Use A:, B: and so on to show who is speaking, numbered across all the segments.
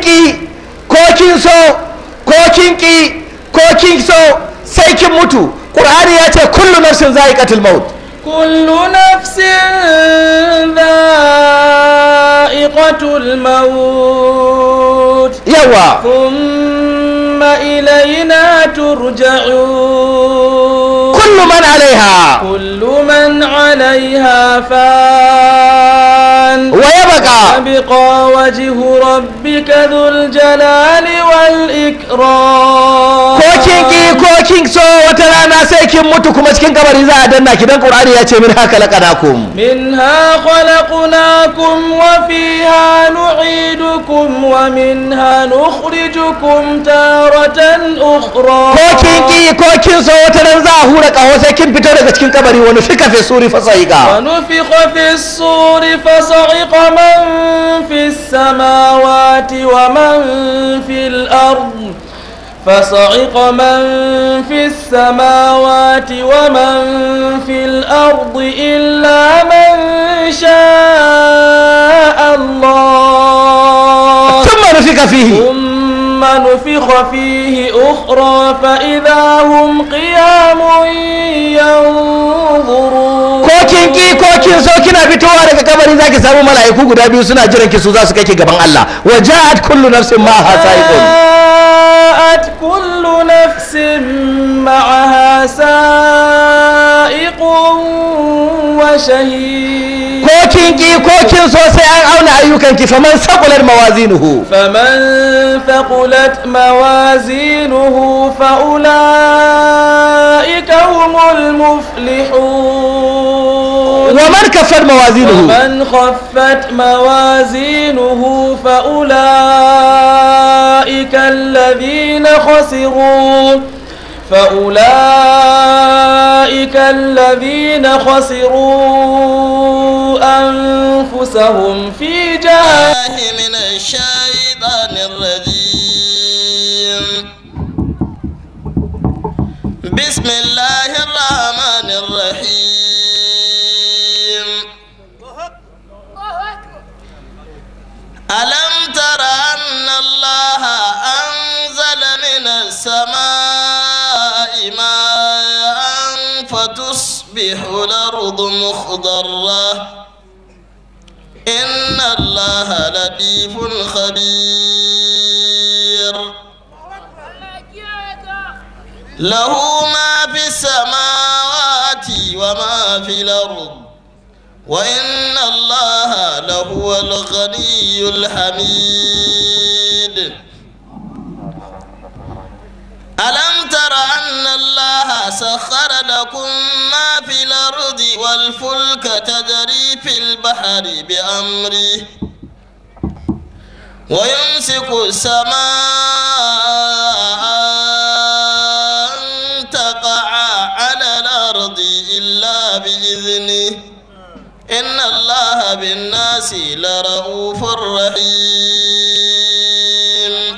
A: ki ko kin so ko kin ki ko kin so sai kin mutu qur'ani ya ce kullu nafsin za'iqatul maut
B: كل نفس ذائقة الموت
A: yawa
B: ثم إلينا ترجعون
A: kullu man alaiha
B: كل من عليها فان
A: wa yabqa
B: ويبقى وجه ربك ذو الجلال والإكرام
A: ko kin ki ko kin so wata rana sai kin mutu kuma cikin kabari za a danna ki dan qur'ani ya ce min haka laqanakum
B: منها خلقناكم وفيها نعيدكم ومنها نخرجكم تارة أخرى
A: ko kin ki ko kin so wata ran za a hura kaho sai kin fito daga cikin kabari wani fika fi suri fasaika
B: ونفخ في الصور فصعق من في السماوات ومن في الأرض فصعق من في السماوات ومن في الأرض إلا من شاء الله
A: thumma nufika fihi
B: ثم نفخ فيه أخرى فإذا هم قيام ينظرون
A: ko kin ki ko kin so kina fitowa daga kabari zaki samu mala'iku guda biyu suna jiran ki su za su kai ki gaban Allah wa ja'at kullu nafsin ma'aha sa'iqun
B: جاءت كل نفس معها سائق وشهيد
A: ko kin ki ko kin so sai an auna ayyukan ki faman saqulat mawazinuhu
B: فمن ثقلت موازينه فأولئك هم المفلحون
A: wa man kaffat mawazinuhu
B: ومن خفت موازينه فأولئك الذين خسروا فأولئك الذين خسروا أنفسهم في جهنم
C: الله من الشيطان الرجيم بسم الله الرحمن الرحيم ألم تر أن الله أنزل من السماء ماء فتصبح الأرض مخضرة إن الله لطيف خبير له ما في السماوات وما في الأرض وإن الله لهو الغني الحميد ألم تر أن الله سخر لكم ما في الأرض والفلك تجري في البحر بأمره ويمسك السماء أن تقع على الأرض إلا بإذنه إن الله بالناس لرؤوف رحيم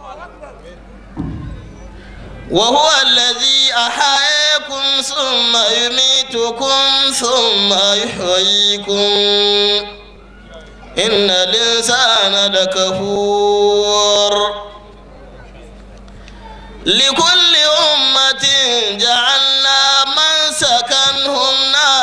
C: وهو الذي أحياكم ثم يميتكم ثم يحييكم إن الإنسان لكفور لكل أمة جعلنا منسكا هم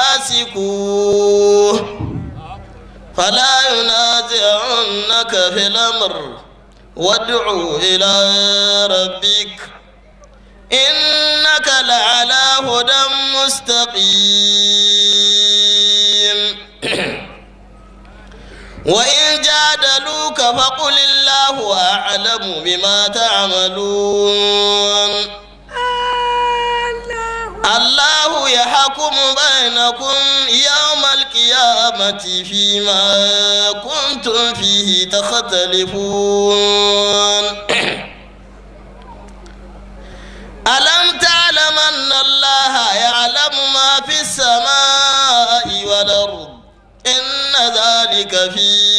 C: ناسكوه فلا ينازعنك في الأمر وادع إلى ربك إنك لعلى هدى مستقيم وإن جادلوك فقل الله أعلم بما تعملون الله يحكم بينكم يوم القيامة فيما كنتم فيه تختلفون ألم تعلم أن الله يعلم ما في السماء والأرض إن ذلك في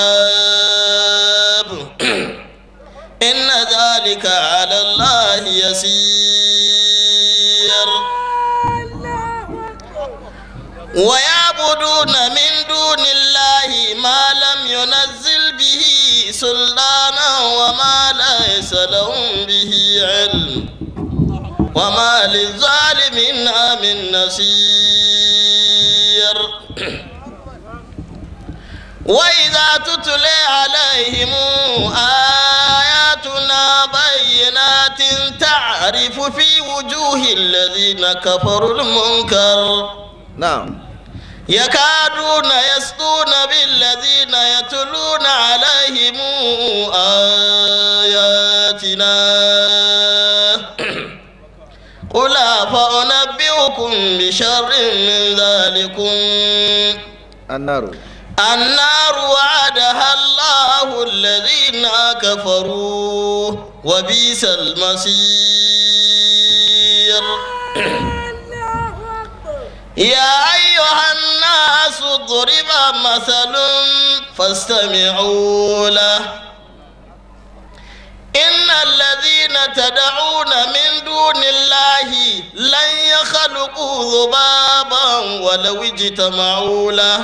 C: كتاب إن ذلك على الله يسير ويعبدون من دون الله ما لم ينزل به سلطانا وما ليس لهم به علم وما للظالمين من نصير وإذا تتلى عليهم آياتنا بينات تعرف في وجوه الذين كفروا المنكر
A: نعم
C: يكادون يسطون بالذين يتلون عليهم آياتنا قل فأنبئكم بشر من ذلكم
A: النار
C: النار وعدها الله الذين كفروا وبئس المصير يا أيها الناس ضرب مثل فاستمعوا له إن الذين تدعون من دون الله لن يخلقوا ذبابا ولو اجتمعوا له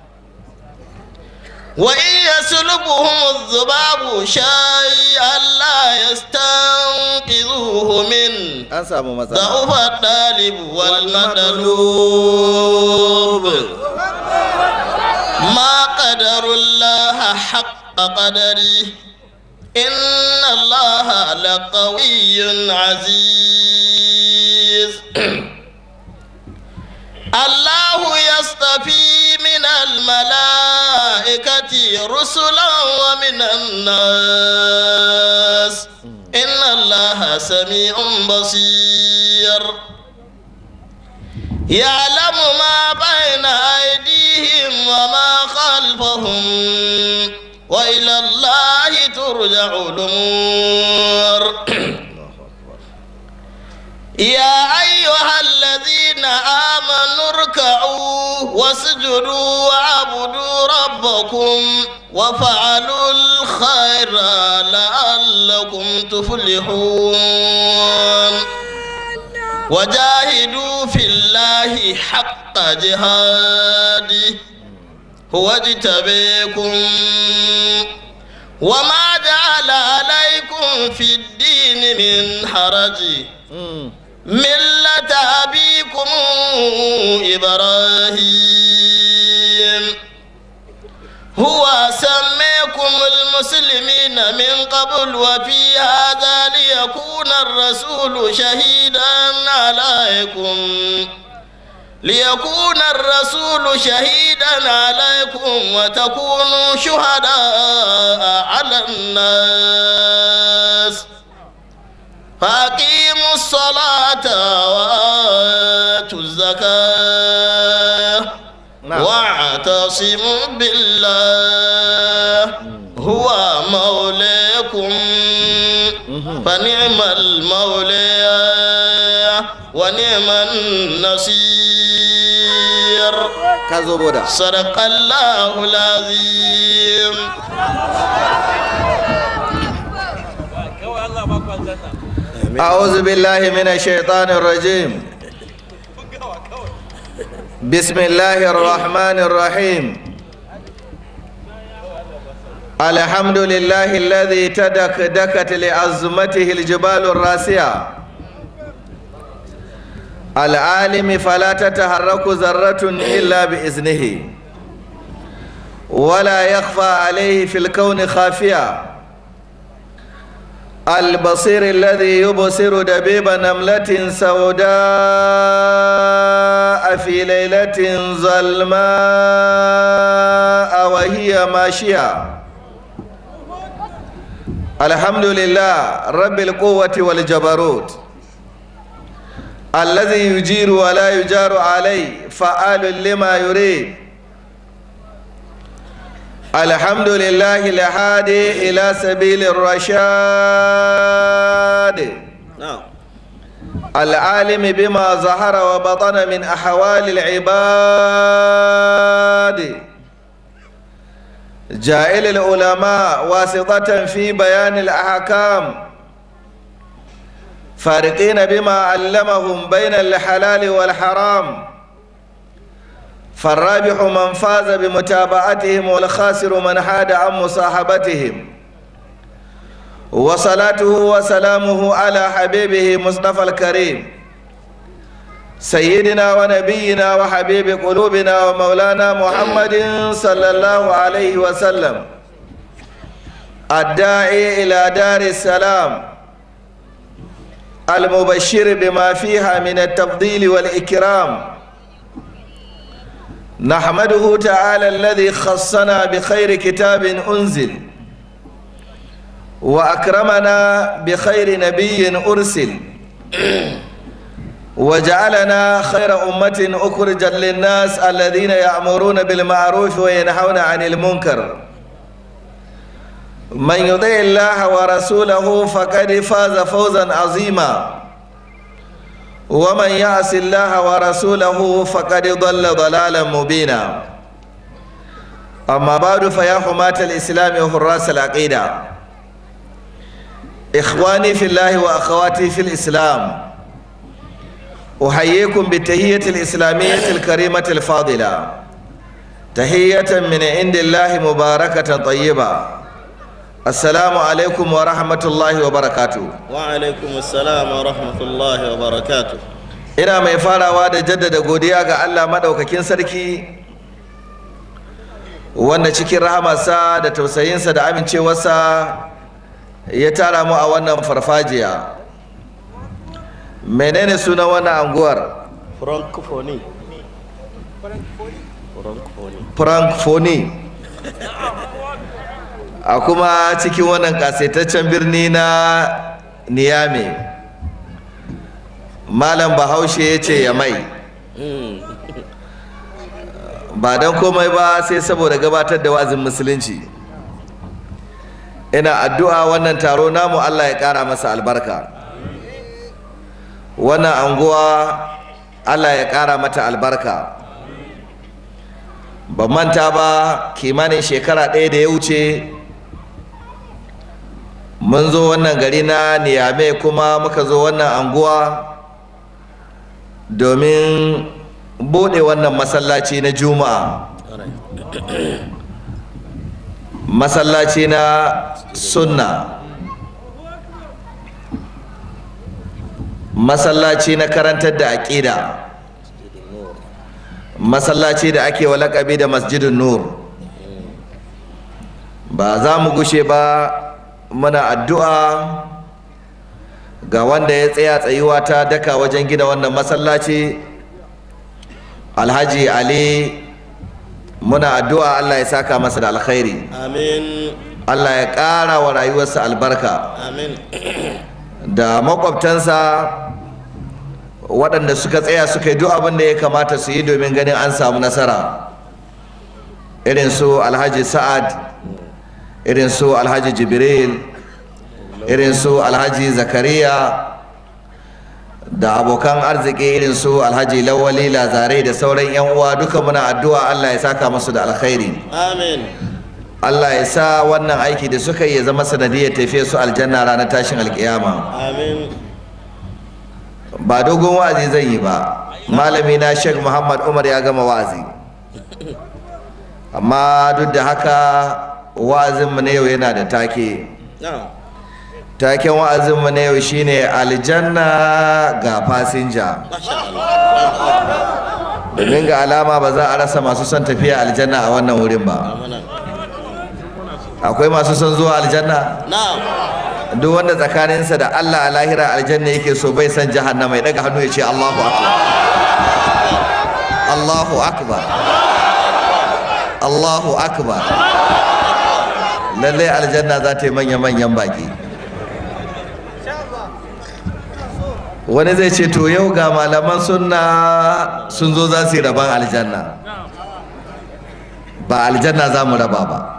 C: وإن يسلبهم الذباب شيئا لا يستنقذوه منه
A: an samu matsala
C: ضعف الطالب والمطلوب ما قدر الله حق قدره إن الله لقوي عزيز الله يصطفي من الملائكة رسلا ومن الناس إن الله سميع بصير يعلم ما بين أيديهم وما خلفهم وإلى الله ترجع الأمور يا أيها الذين آمنوا اركعوا واسجدوا واعبدوا ربكم وفعلوا الخير لعلكم تفلحون وجاهدوا في الله حق جهاده هو اجتبيكم وما جعل عليكم في الدين من حرج ملة أبيكم إبراهيم هو سميكم المسلمين من قبل وفي هذا ليكون الرسول شهيدا عليكم ليكون الرسول شهيدا عليكم وتكونوا شهداء على الناس فأقيموا الصلاة وآتوا الزكاة
A: نعم.
C: واعتصموا بالله هو مولاكم فنعم المولى ونعم النصير
A: ka zo boda
C: صدق الله العظيم
A: أعوذ بالله من الشيطان الرجيم بسم الله الرحمن الرحيم الحمد لله الذي تدكدكت لعظمته الجبال الراسية العالم فلا تتحرك ذرة إلا بإذنه ولا يخفى عليه في الكون خافية البصير الذي يبصر دبيب نملة سوداء في ليلة ظلماء وهي ماشية الحمد لله رب القوة والجبروت الذي يجير ولا يجار عليه فعال لما يريد الحمد لله الهادي إلى سبيل الرشاد
C: نعم
A: العالم بما ظهر وبطن من أحوال العباد جائل العلماء واسطة في بيان الأحكام فارقين بما علمهم بين الحلال والحرام فالرابح من فاز بمتابعتهم والخاسر من حاد عن مصاحبتهم وصلاته وسلامه على حبيبه مصطفى الكريم سيدنا ونبينا وحبيب قلوبنا ومولانا محمد صلى الله عليه وسلم الداعي إلى دار السلام المبشر بما فيها من التفضيل والإكرام نحمده تعالى الذي خصنا بخير كتاب أنزل وأكرمنا بخير نبي أرسل وجعلنا خير أمة أخرجا للناس الذين يأمرون بالمعروف وينهون عن المنكر من يطع الله ورسوله فقد فاز فوزا عظيما ومن يعص الله ورسوله فقد ضل ضلالا مبينا أما بعد فيا حماة الإسلام وحراس العقيدة إخواني في الله وأخواتي في الإسلام أحييكم بالتهية الإسلامية الكريمة الفاضلة تهية من عند الله مباركة طيبة السلام عليكم ورحمة الله وبركاته
C: وعليكم السلام ورحمة الله وبركاته
A: ina mai farawa da jaddada godiya ga Allah maɗaukakin sarki wanda cikin rahamarsa da tausayinsa da amincewarsa ya tara mu a wannan farfajiya menene sunan wannan anguwar
C: Francophonie Francophonie
A: francophonie a kuma cikin wannan kasaitaccen birni na niyame malam bahaushe ya ce ya mai ba don komai ba sai saboda gabatar da wa'azin musulunci ina addu'a wannan taro namu allah ya kara masa albarka wannan anguwa allah ya kara mata albarka ban manta ba kimanin shekara ɗaya da ya wuce mun zo wannan gari na niyame kuma muka zo wannan anguwa domin bude wannan masallaci na juma'a masallaci na sunna masallaci na karantar da aƙida masallaci da ake wa laƙabi da masjidin nur ba za mu gushe ba muna addu'a ga wanda ya tsaya tsayuwa ta daka wajen gina wannan masallaci alhaji ali muna addu'a allah ya saka masa da alkhairi
C: Amin
A: allah ya ƙara wa rayuwarsa albarka
C: Amin
A: da makwabtansa waɗanda suka tsaya suka yi duk abin da ya kamata su yi domin ganin an samu nasara irin su alhaji sa'ad irin su alhaji jibril irin su alhaji zakariya da abokan arziki irin su alhaji lawali lazare da sauran yan uwa duka muna addu'a allah ya saka musu da alkhairi
C: Amin
A: allah ya sa wannan aiki da suka yi ya zama sanadiyar tafiya su aljanna ranar tashin alkiyama
C: Amin
A: ba dogon wa'azi zan yi ba malami na sheikh muhammad umar ya gama wa'azi amma duk da haka wa'azinmu na yau yana da take
C: Na'am
A: taken wa'azinmu na yau shine aljanna ga fasinja
C: Masha Allah
A: domin ga alama ba za a rasa masu son tafiya aljanna a wannan wurin ba
C: Amana
A: akwai masu son zuwa aljanna
C: Na'am
A: duk wanda tsakaninsa da allah a lahira aljanna yake so bai san jahannama ya daga hannu ya ce allahu akbar allahu akbar allahu akbar lallai aljanna za ta yi manya-manyan baki wani zai ce to yau ga malaman sunna sun zo za su yi rabon aljanna ba aljanna za mu raba ba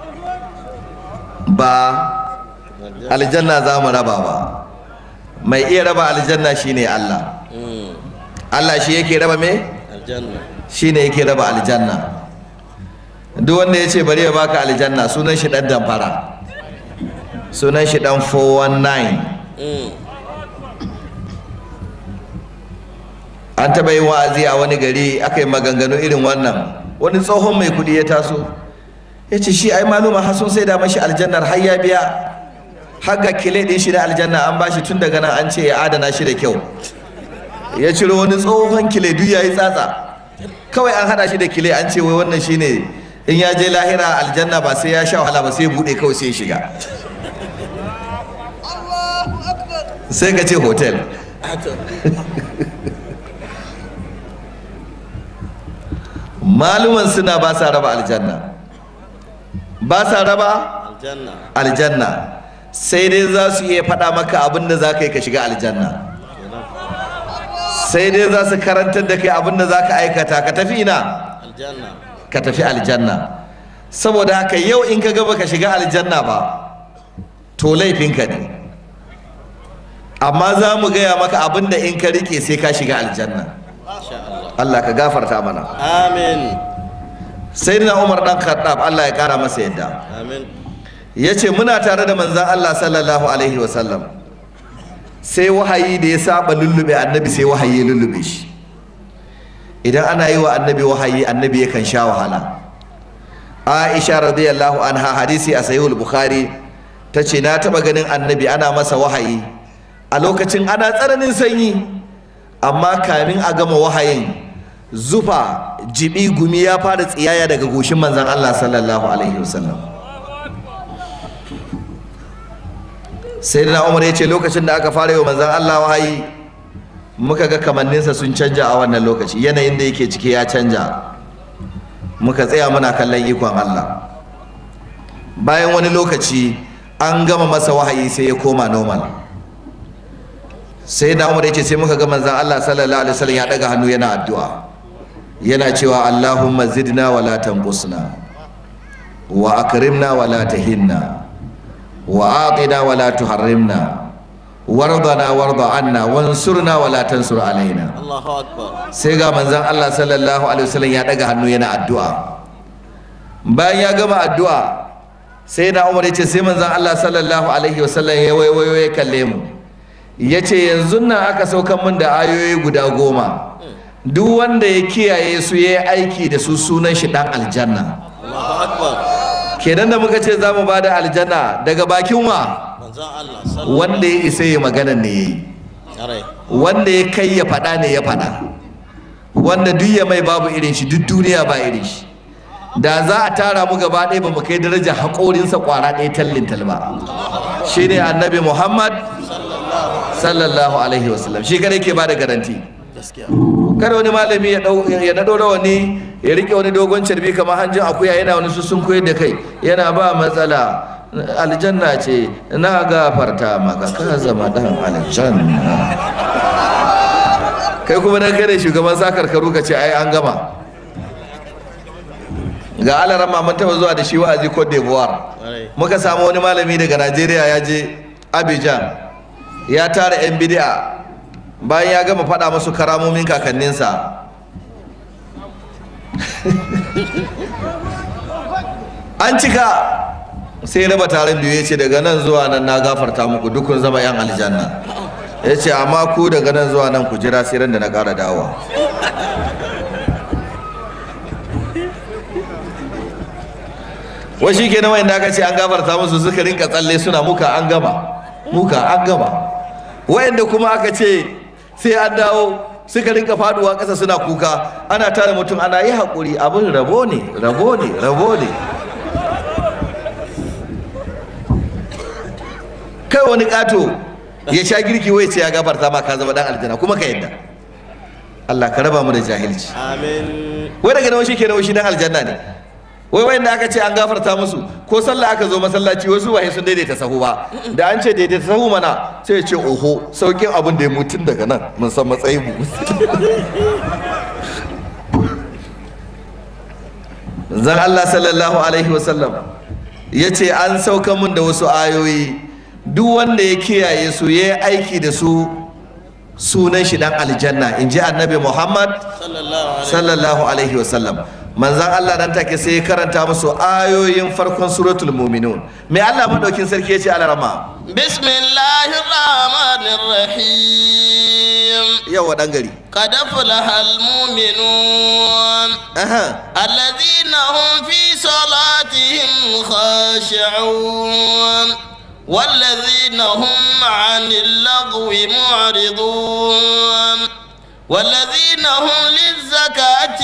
A: ba aljanna za mu raba ba mai iya raba aljanna shine Allah Allah shi yake raba me
C: Aljanna
A: shine yake raba aljanna duk wanda ya ce bari ya baka aljanna sunan shi dan damfara sunan shi dan 419 an taɓa yin wa'azi a wani gari aka yi maganganu irin wannan wani tsohon mai kuɗi ya taso ya ce shi ai maluma har sun sai da mashi aljannar har ya biya haka kile din shi na aljanna an bashi tun daga nan an ce ya adana shi da kyau ya ciro wani tsohon kile duk yayi tsatsa kawai an hada shi da kile an ce wai wannan shine in ya je lahira aljanna ba sai ya sha wahala ba sai ya bude kawai sai ya shiga sai ka ce hotel maluman suna ba sa raba aljanna ba sa raba
C: aljanna
A: aljanna sai dai za su iya faɗa maka abin da za ka yi ka shiga aljanna sai dai za su karantar da kai abin da za ka aikata ka tafi ina
C: aljanna
A: ka tafi aljanna saboda haka yau in ka gaba ka shiga aljanna ba to laifinka ne amma za mu gaya maka abin da in ka rike sai ka shiga aljanna
C: insha Allah
A: Allah ka gafarta mana
C: amin
A: sai na umar dan khattab Allah ya kara masa yadda
C: amin
A: ya ce muna tare da manzan Allah sallallahu alaihi wasallam sai wahayi da ya saba lullube annabi sai wahayi ya lullube shi idan ana yi wa annabi wahayi annabi yakan sha wahala aisha radiyallahu anha hadisi a sahihul bukhari ta ce na taba ganin annabi ana masa wahayi a lokacin ana tsananin sanyi amma kamin a gama wahayin zufa jibi gumi ya fara tsiyaya daga goshin manzan Allah sallallahu alaihi wasallam sai da umar ya ce lokacin da aka fara yi wa manzan Allah wahayi muka ga kamanninsa sun canja a wannan lokaci yanayin da yake ciki ya canja muka tsaya muna kallon ikon Allah bayan wani lokaci an gama masa wahayi sai ya koma normal sai da umar ya ce sai muka ga manzan Allah sallallahu alaihi wasallam ya daga hannu yana addu'a yana cewa Allahumma zidna wa la tanqusna wa akrimna wa la tahinna وآطنا ولا تحرمنا وارضنا وارض عنا وانصرنا ولا تنصر علينا
C: Allahu akbar
A: sai ga manzon Allah sallallahu alaihi wasallam ya daga hannu yana addu'a bayan ya gama addu'a sai na Umar yace sai manzon Allah sallallahu alaihi wasallam ya waiwayo ya kalle mu yace yanzu nan aka saukan min da ayoyi guda goma duk wanda ya kiyaye su ya yi aiki da su sunan shi dan aljanna
C: Allahu akbar
A: kenan da muka ce za mu ba da aljanna daga bakin wa
C: manzon Allah sallallahu
A: wanda ya isa ya magana ne ya yi
C: alaihi
A: wanda ya kai ya faɗa ne ya faɗa wanda duk ya mai babu irin shi duk duniya ba irin shi da za a tara mu gaba ɗaya ba mu kai daraja haƙorinsa ƙwara ɗaya tallin talba shi ne annabi muhammad sallallahu alaihi wasallam shi kada ke ba da garanti
C: gaskiya
A: kada wani malami ya dau ya nado rawani ya rike wani dogon carbi kamar hanjin akuya yana wani sussun koyar da kai yana ba matsala aljanna ce na gafarta maka ka zama dan aljanna kai kuma dan kare shugaban sakar karu ka ce ai an gama ga alaran mun taba zuwa da shi wa'azi Cote d'Ivoire
C: alaihi
A: muka samu wani malami daga Najeriya ya je Abidjan ya tara 'yan bid'a bayan ya gama faɗa musu karamomin kakanninsa an cika sai raba taron biyu ya ce daga nan zuwa nan na gafarta muku dukun zama 'yan aljanna ya ce amma ku daga nan zuwa nan ku jira sai ran da na ƙara dawowa wai shi ke nawa inda aka ce an gafarta musu suka rinka tsalle suna muka an gama muka an gama wayanda kuma aka ce sai an dawo suka rinka faduwa ƙasa suna kuka ana tare mutum ana yi haƙuri abin rabo ne rabo ne rabo ne kai wani ƙato ya sha girki wai ce ya gafarta ma ka zama dan aljanna kuma ka yadda Allah ka raba mu da jahilci
C: amin
A: wai daga nawa shi ke nawa shi dan aljanna ne wai wanda aka ce an gafarta musu ko sallah aka zo masallaci wasu waye sun daidaita sahu ba da an ce daidaita sahu mana sai ya ce oho saukin abin da ya mutun daga nan mun san matsayin mu zan Allah sallallahu alaihi wasallam ya ce an sauka mun da wasu ayoyi duk wanda ya kiyaye su ya yi aiki da su sunan shi dan aljanna in ji annabi muhammad
C: sallallahu alaihi
A: sallallahu alaihi wasallam manzan Allah dan take sai ya karanta musu ayoyin farkon suratul muminun mai Allah madaukin sarki ya ce alarama
C: بسم الله الرحمن الرحيم
A: yawa dan gari
C: قد أفلح المؤمنون
A: aha
C: الذين هم في صلاتهم خاشعون والذين هم عن اللغو معرضون والذين هم للزكاة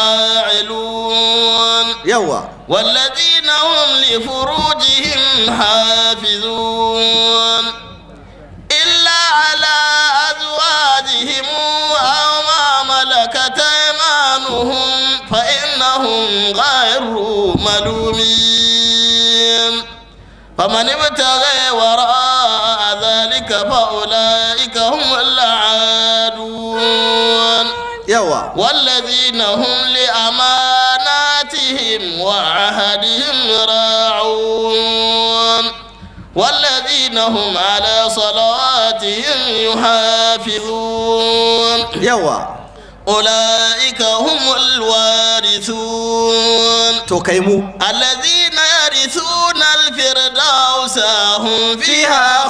C: فاعلون
A: yawa
C: والذين هم لفروجهم حافظون إلا على أزواجهم أو ما ملكت أيمانهم فإنهم غير ملومين فمن ابتغي وراء ذلك فأولئك هم العادون
A: yawa
C: والذين هم لأماناتهم وعهدهم راعون والذين هم على صلواتهم يحافظون
A: yawa
C: أولئك هم الوارثون
A: to kai mu
C: الذين يرثون الفردوس هم
A: fiha
C: فيها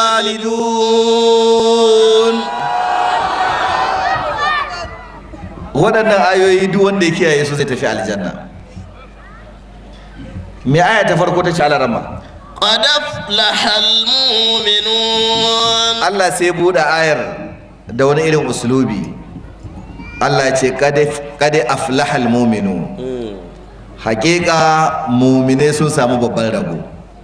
A: khalidun waɗannan ayoyi duk wanda ya kiyaye su zai tafi aljanna me aya ta farko ta ci alarama
C: قد أفلح المؤمنون
A: Allah sai buɗe ayar da wani irin uslubi Allah ya ce kade aflahal muminu hakika mumine sun samu babban rabo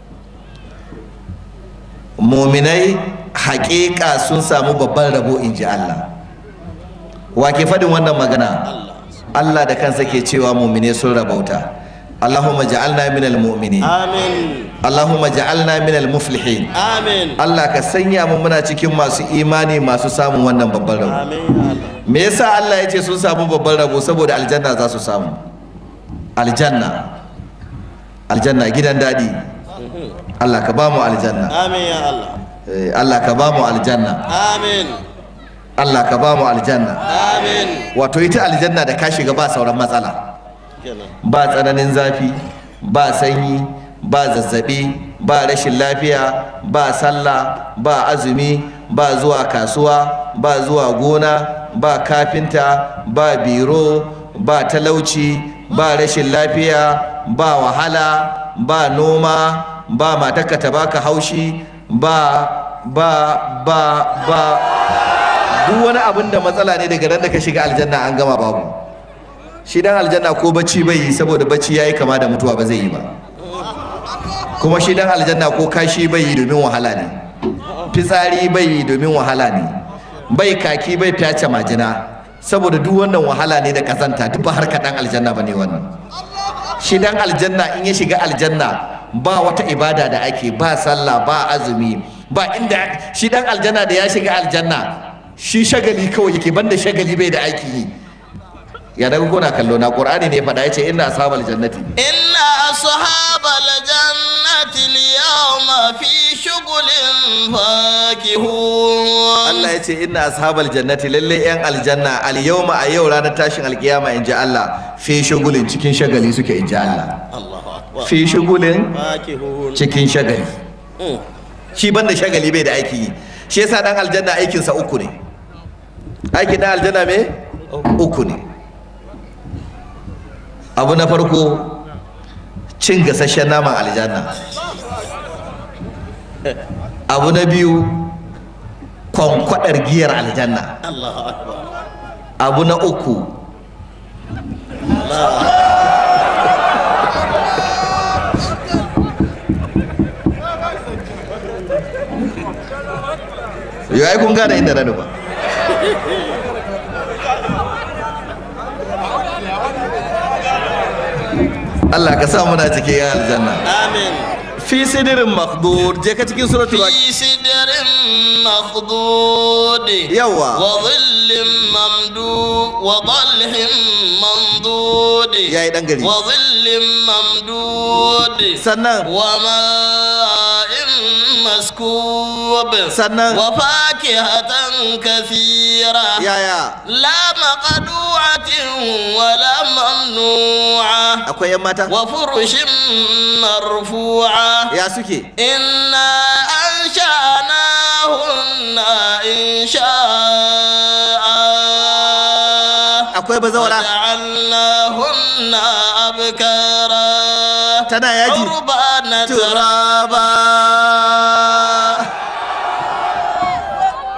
A: muminai hakika sun samu babban rabo in ji Allah wa ke faɗin wannan magana Allah da kansa ke cewa mumine sun rabauta Allahumma ja'alna minal mu'minin
C: آمين
A: Allahumma ja'alna minal muflihin
C: آمين
A: Allah ka sanya mu muna cikin masu imani masu samun wannan babban rabo
C: آمين
A: me yasa Allah ya ce sun samu babban rabo saboda aljanna za su samu aljanna aljanna gidan daɗi Allah ka ba mu aljanna
C: آمين يا الله
A: Eh, Allah ka ba mu aljanna
C: آمين
A: Allah ka ba mu aljanna
C: آمين
A: wato ita aljanna da ka shiga ba sauran matsala
C: كده
A: ba tsananin zafi ba sanyi ba zazzabi ba rashin lafiya ba sallah ba azumi ba zuwa kasuwa ba zuwa gona ba kafinta ba biro ba talauci ba rashin lafiya ba wahala ba noma ba matarka ta baka haushi ba ba ba ba duk wani abin da matsala ne daga ran da ka shiga aljanna an gama babu shi dan aljanna ko bacci bai yi saboda bacci yayi kama da mutuwa ba zai yi ba kuma shi dan aljanna ko kashi bai yi domin wahala ne fitsari bai yi domin wahala ne bai kaki bai fyace majina saboda duk wannan wahala ne da kazanta duk ba harka dan aljanna bane wannan shi dan aljanna in ya shiga aljanna ba wata ibada da ake ba sallah ba azumi ba inda shi dan aljanna da ya shiga aljanna shi shagali kawai yake banda shagali bai da aiki yi ya daga kuna kallo na qur'ani ne faɗa yace inna ashabal jannati
C: إن أصحاب الجنة اليوم في شغل فاكهون
A: Allah ya ce inna ashabal jannati lalle yan aljanna al yawma a yau ranar tashin alkiyama in ji Allah fi shugulin cikin shagali suke in ji Allah
C: الله أكبر
A: fi shugulin
C: فاكهون
A: cikin shagali
C: مم.
A: shi banda shagali bai da aiki yi shi yasa dan aljanna aikinsa uku ne aikin dan aljanna me uku ne abu na farko cin gasasshen naman aljanna abu na biyu kwankwadar giyar aljanna
C: الله أكبر
A: abu na uku yau ai kun gane inda na nufa Allah ka sa muna cikin yan aljanna
C: آمين
A: fi sidirin makdur je ka cikin suratul
C: في سدر مخضود
A: yawa
C: وظل ممدود وظلح ممدود
A: yayi dan gari
C: وظل ممدود
A: sannan
C: وماء مسكوب
A: sannan
C: وفاكهة كثيرة
A: yaya
C: لا مقدوعة ولا ممنوعة
A: akwai yan mata
C: وفرش مرفوعة
A: ya suke
C: إنا أنشأناهن إن شاء
A: akwai bazawara
C: وجعلناهن أبكارا
A: tana yaji
C: عربانا
A: turaba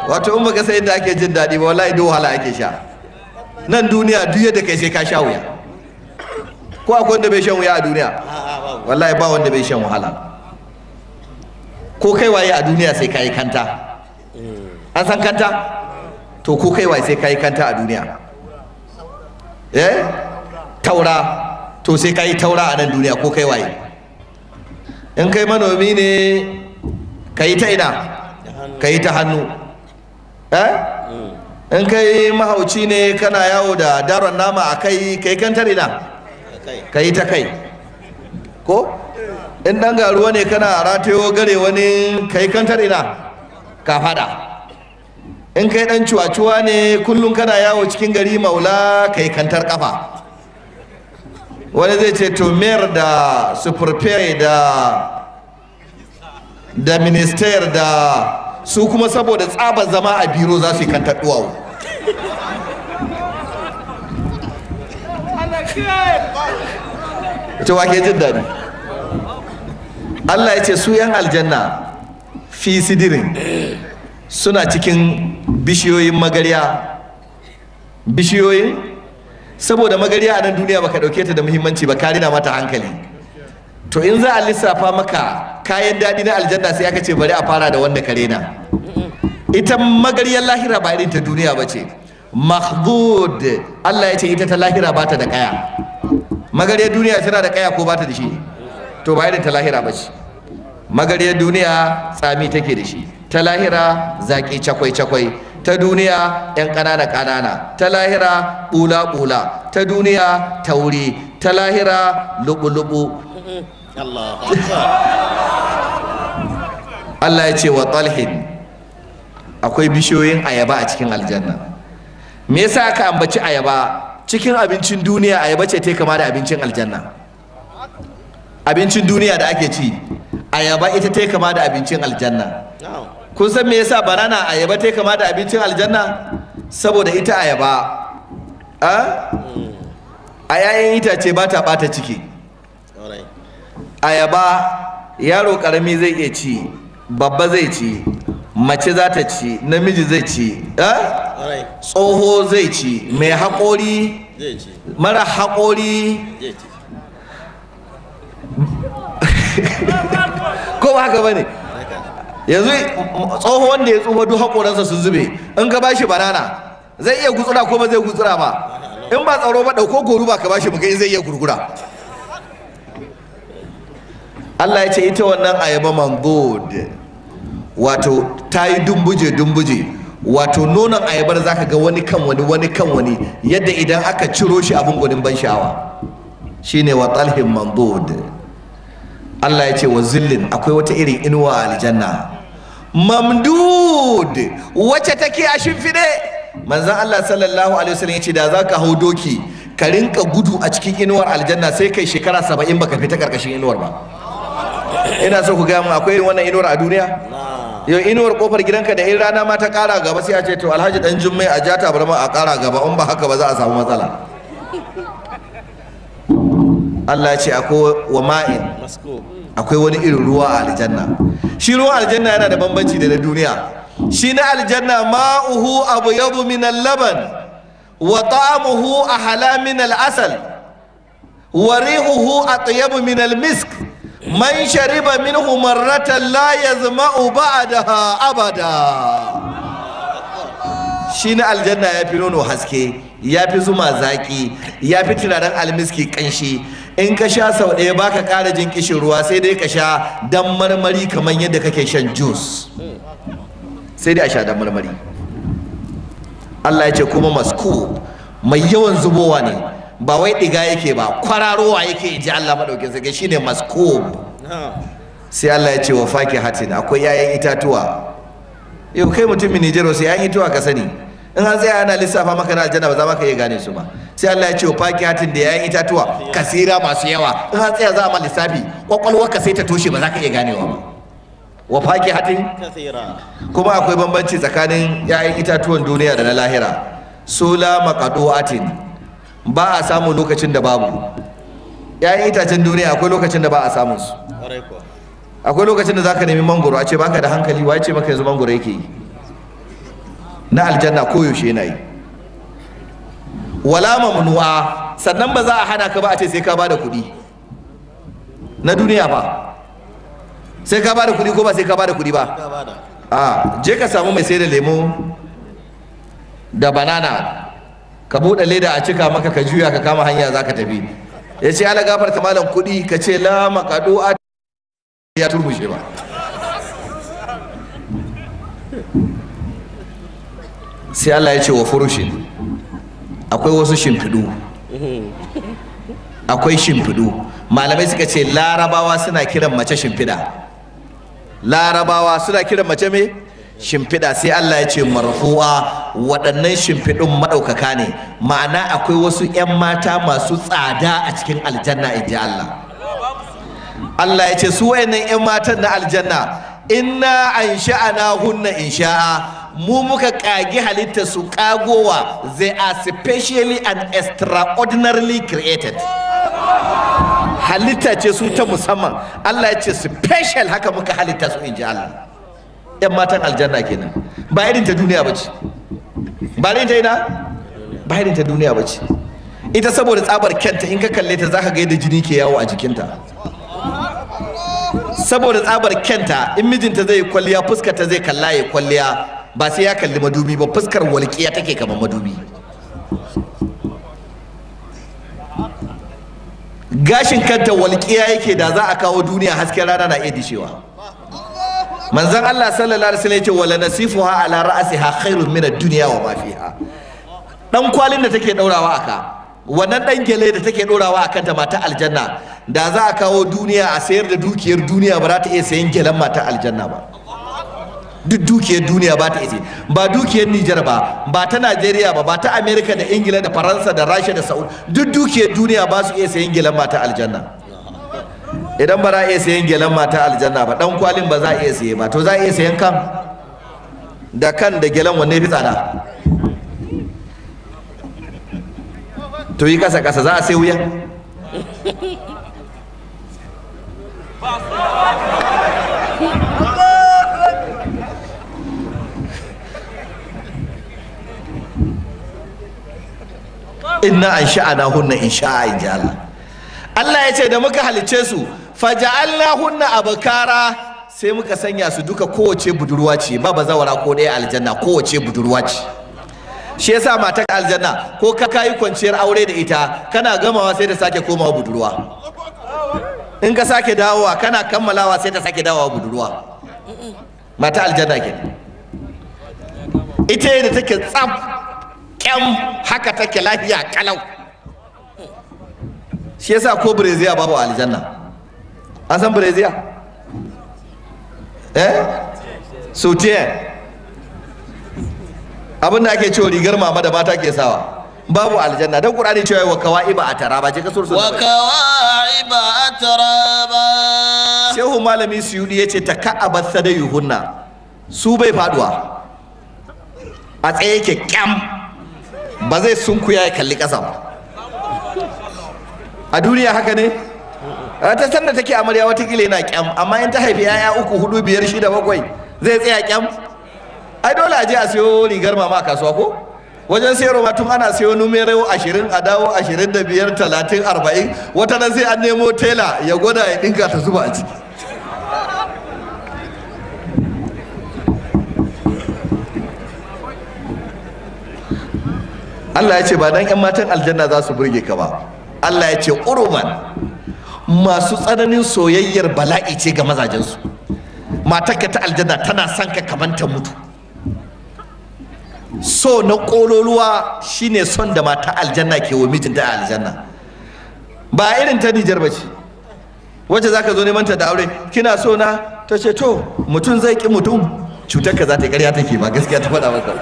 A: wato in baka san yadda ake jin daɗi ba wallahi duk wahala ake sha nan duniya duk yadda kai sai ka sha wuya ko akwai wanda bai shan wuya a duniya wallahi ba wanda bai shan wahala ko kai waye a duniya sai ka yi kanta an san kanta to ko kai waye sai ka yi kanta a duniya eh taura to sai ka yi taura a nan duniya ko kai waye in kai manomi ne ka yi ta ina ka yi ta hannu eh in kai mahauci ne kana yawo da daron nama a kai ka yi kantar ina ka yi ta kai ko in dan garuwa ne kana ratayo gare wani ka yi kantar ina ka fada in kai dan cuwa-cuwa ne kullum kana yawo cikin gari maula ka yi kantar kafa wani zai ce to mayor da superfare da da minister da su kuma saboda tsaba zama a biro za su yi kantar duwawu ita wake jin daɗi Allah ya ce su yan aljanna fi sidirin suna cikin bishiyoyin magarya bishiyoyin saboda magarya a nan duniya baka dauke ta da muhimmanci ba ka rina mata hankali to in za a lissafa maka kayan daɗi na aljanna sai aka ce bari a fara da wanda ka rena ita magaryar lahira ba irin ta duniya ba ce mahbud Allah ya ce ita ta lahira ba ta da kaya magaryar duniya tana da kaya ko ba ta da shi to ba irin ta lahira ba ce magaryar duniya tsami take da shi ta lahira zaki cakwai cakwai ta duniya yan ƙanana ƙanana ta lahira bula bula ta duniya tauri ta lahira lubu lubu Allah ya ce wa talhin akwai bishiyoyin ayaba a cikin aljanna me yasa aka ambaci ayaba cikin abincin duniya ayaba ce ta kama da abincin aljanna abincin duniya da ake ci ayaba ita ta kama da abincin aljanna kun san me yasa banana ayaba ta kama da abincin aljanna saboda ita ayaba a a yayin itace ba ta bata ciki ayaba yaro karami zai iya ci babba zai ci mace za ta ci namiji zai ci tsoho zai ci mai haƙori mara haƙori ko ba haka bane yanzu tsoho wanda ya tsufa duk haƙoransa sun zube in ka bashi banana zai iya gutsura ko ba zai gutsura ba in ba tsaro ba ɗauko goru ba ka bashi mugai zai iya gurgura Allah ya ce ita wannan ayaba mangod wato ta yi dumbuje dumbuje wato nonon ayabar zaka ga wani kan wani wani kan wani yadda idan aka ciro shi abin gwanin ban sha'awa shine wa talhin mangod Allah ya ce wa zillin akwai wata irin inuwa a aljanna mamdud wacce take a shimfiɗe manzon Allah sallallahu alaihi wasallam ya ce da za ka hau doki ka rinka gudu a cikin inuwar aljanna sai kai shekara saba'in baka fita karkashin inuwar ba ina so ku gaya mu akwai irin wannan inuwar a duniya yau inuwar kofar gidanka da in rana ma ta kara gaba sai a ce to alhaji dan jummai a jata bar ma a kara gaba in ba haka ba za a samu matsala Allah ya ce akwai wa ma'in akwai wani irin ruwa a aljanna shi ruwan aljanna yana da bambanci da na duniya shi na aljanna ma'uhu abyadu min al-laban wa ta'amuhu ahla min al-asal wa rihuhu atyabu min al-misk man shariba minhu marratan la yazma'u ba'daha abada shi na aljanna ya fi nono haske ya fi zuma zaki ya fi turaren almiski kanshi in ka sha sau ɗaya baka ƙara jin kishin ruwa sai dai ka sha dan marmari kamar yadda kake shan juice sai dai a sha dan marmari Allah ya ce kuma masku mai yawan zubowa ne ba wai ɗiga yake ba kwararowa yake ji Allah maɗaukin sarki shine masku sai Allah ya ce wa faki hatin akwai 'ya'yan itatuwa yau kai mutumin Nijar sai 'ya'yan itatuwa ka sani in an tsaya ana lissafa maka na aljanna ba za ka iya gane su ba sai Allah ya ce wa faki hatin da 'ya'yan itatuwa kasira masu yawa in an tsaya za a ma lissafi kwakwalwar ka sai ta toshe ba za ka iya ganewa ba wa faki hatin kuma akwai bambanci tsakanin 'ya'yan itatuwan duniya da na lahira sola maqadu'atin ba a samun lokacin da babu 'ya'yan itacen duniya akwai lokacin da ba a samun su akwai lokacin da zaka nemi mangoro a ce baka da hankali waye ce maka yanzu mangoro yake yi na aljanna koyaushe yana yi wala mamnu'a sannan ba za a hana ka ba a ce sai ka bada kuɗi na duniya ba sai ka bada kuɗi ko ba sai ka bada kuɗi ba a je ka samu mai sai da lemo da banana ka buɗe leda a cika maka ka juya ka kama hanya za ka tafi ya ce ala gafarta malam kuɗi ka ce la makaɗo a ya turmushe ba sai Allah ya ce wa furushin akwai wasu shimfiɗu akwai shimfiɗu malamai suka ce larabawa suna kiran mace shimfiɗa larabawa suna kiran mace me shimfiɗa sai Allah ya ce marfu'a waɗannan shimfiɗun maɗaukaka ne ma'ana akwai wasu 'yan mata masu tsada a cikin aljanna in ji Allah Allah ya ce su wayannan 'yan matan na aljanna inna an sha'ana hunna in sha'a mu muka kagi halitta su kagowa they are specially and extraordinarily created halitta ce su ta musamman Allah ya ce special haka muka halitta su in ji Allah yan matan aljanna kenan ba irin ta duniya ba ce ba irin ta ina ba irin ta duniya ba ce ita saboda tsabar kyanta in ka kalle ta zaka ga yadda jini ke yawo a jikinta saboda tsabar kyanta in mijinta zai kwalliya fuskar ta zai kalla ya kwalliya ba sai ya kalli madubi ba fuskar walƙiya take kamar madubi gashin kanta walƙiya yake da za a kawo duniya hasken rana na iya dishewa manzon Allah sallallahu alaihi wasallam yace wala nasifuha ala ra'siha khairun min ad-dunya wa ma fiha dan kwalin da take daurawa aka wannan dan gele da take daurawa akan ta mata aljanna da za a kawo duniya a sayar da dukiyar duniya ba za ta iya sayan gelen mata aljanna ba duk dukiyar duniya ba ta iya ba dukiyar Nijar ba ba ta Najeriya ba ba ta Amerika da Ingila da Faransa da Rasha da Saudi duk dukiyar duniya ba su iya sayan gelen mata aljanna idan ba za a iya sayan gelen mata aljanna ba dan kwalin ba za a iya saye ba to za a iya sayan kan da kan da gelen wanne fi tsada to yi kasa kasa za a sai wuya inna an sha'ana hunna in sha'a in ji Allah Allah ya ce da muka halicce su faja'alna hunna abakara sai muka sanya su duka kowace budurwa ce ba bazawara ko ɗaya aljanna kowace budurwa ce shi yasa matar aljanna ko ka kayi kwanciyar aure da ita kana gamawa sai ta sake komawa budurwa in ka sake dawowa kana kammalawa sai ta sake dawowa budurwa mata aljanna ke ita da take tsaf kyam haka take lafiya kalau shi yasa ko breziya babu aljanna an san breziya eh sotiye abin da ake cewa rigar mama da mata ke sawa babu aljanna dan qur'ani cewa wa kawaiba atara ba je ka sursu
C: wa kawaiba atraba
A: shehu malami suyudi yace taka'abat sadayuhunna su bai faduwa a tsaye yake kyam ba zai sunkuya ya kalli ƙasa ba a duniya haka ne ta sanda take amarya watakila yana kyam amma in ta haifi yaya uku hudu biyar shida bakwai zai tsaya kyam ai dole a je a siyo rigar mama a kasuwa ko wajen sayarwa ma tun ana siyo numero ashirin a dawo ashirin da biyar talatin arba'in wata nan sai an nemo tela ya gwada ya dinka ta zuba a ciki Allah ya ce ba dan 'yan matan aljanna za su burge ka ba Allah ya ce uruman masu tsananin soyayyar bala'i ce ga mazajensu matarka ta aljanna tana son ka kamar ta mutu so na ƙololuwa shine son da mata aljanna ke wa mijinta a aljanna ba irin ta Nijar ba ce wacce za ka zo neman ta da aure kina so na ta ce to mutum zai ki mutum cutar ka za ta yi ƙarya take ba gaskiya ta faɗa maka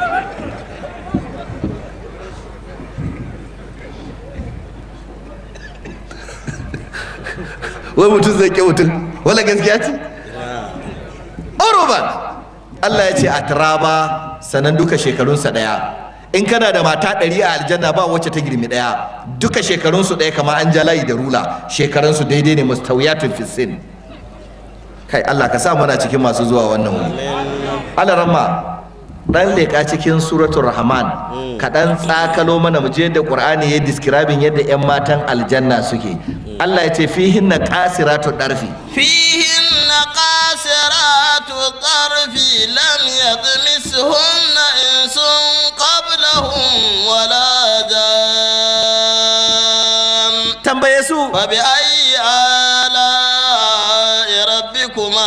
A: wai mutum zai ke mutum wala gaskiya ce oroban Allah ya ce a turaba sanan duka shekarunsa ɗaya in kana da mata ɗari a aljanna ba wacce ta girmi ɗaya duka shekarunsu ɗaya kama an ja layi da rula shekarunsu daidai ne mustawiyatun fisin kai Allah ka sa muna cikin masu zuwa wannan wuri Allah ramma dan leƙa cikin suratul rahman kaɗan tsakalo mana mu je da qur'ani ya describing yadda 'yan matan aljanna suke Allah ya ce fihin na qasiratu darfi
C: فيهن قاصرات الطرف لم يطمسهن إنس قبلهم ولا جان
A: tambaye su
C: فبأي آلاء ربكما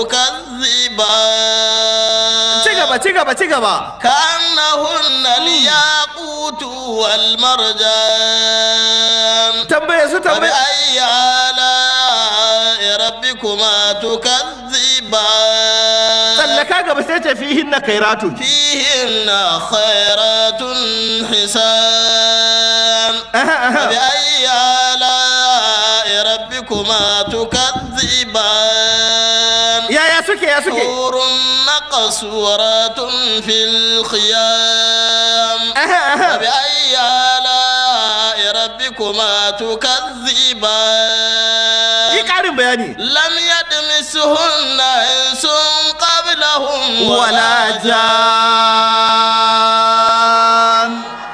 C: تكذبان
A: ci gaba ci gaba ci gaba
C: كأنهن الياقوت والمرجان
A: tambaye su tambaye
C: فبأي آلاء ربكما تكذبان
A: tsallaka gaba sai ce fihin na kairatun
C: فيهن خيرات حسان فبأي آلاء ربكما تكذبان
A: yaya suke ya suke
C: حور مقصورات في الخيام فبأي آلاء ربكما
A: yi
C: تكذبان
A: ƙarin bayani
C: لم يدمسهن إنس قبلهم
A: wala jan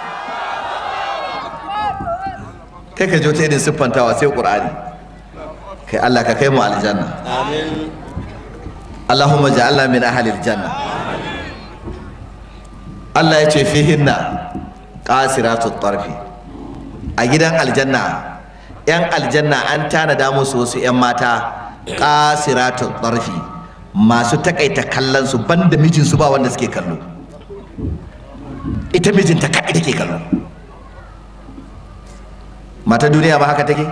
A: kai ka jo ta irin siffantawa sai qur'ani kai Allah ka kai mu aljanna
C: آمين
A: Allahumma ja'alna min ahli aljanna Allah ya ce fihinna qasiratut tarfi a gidan aljanna yan aljanna an tanada musu wasu yan mata qasiratut tarfi masu takaita kallon su banda mijinsu ba wanda suke kallo ita mijinta kaɗai take kallo mata duniya ba haka take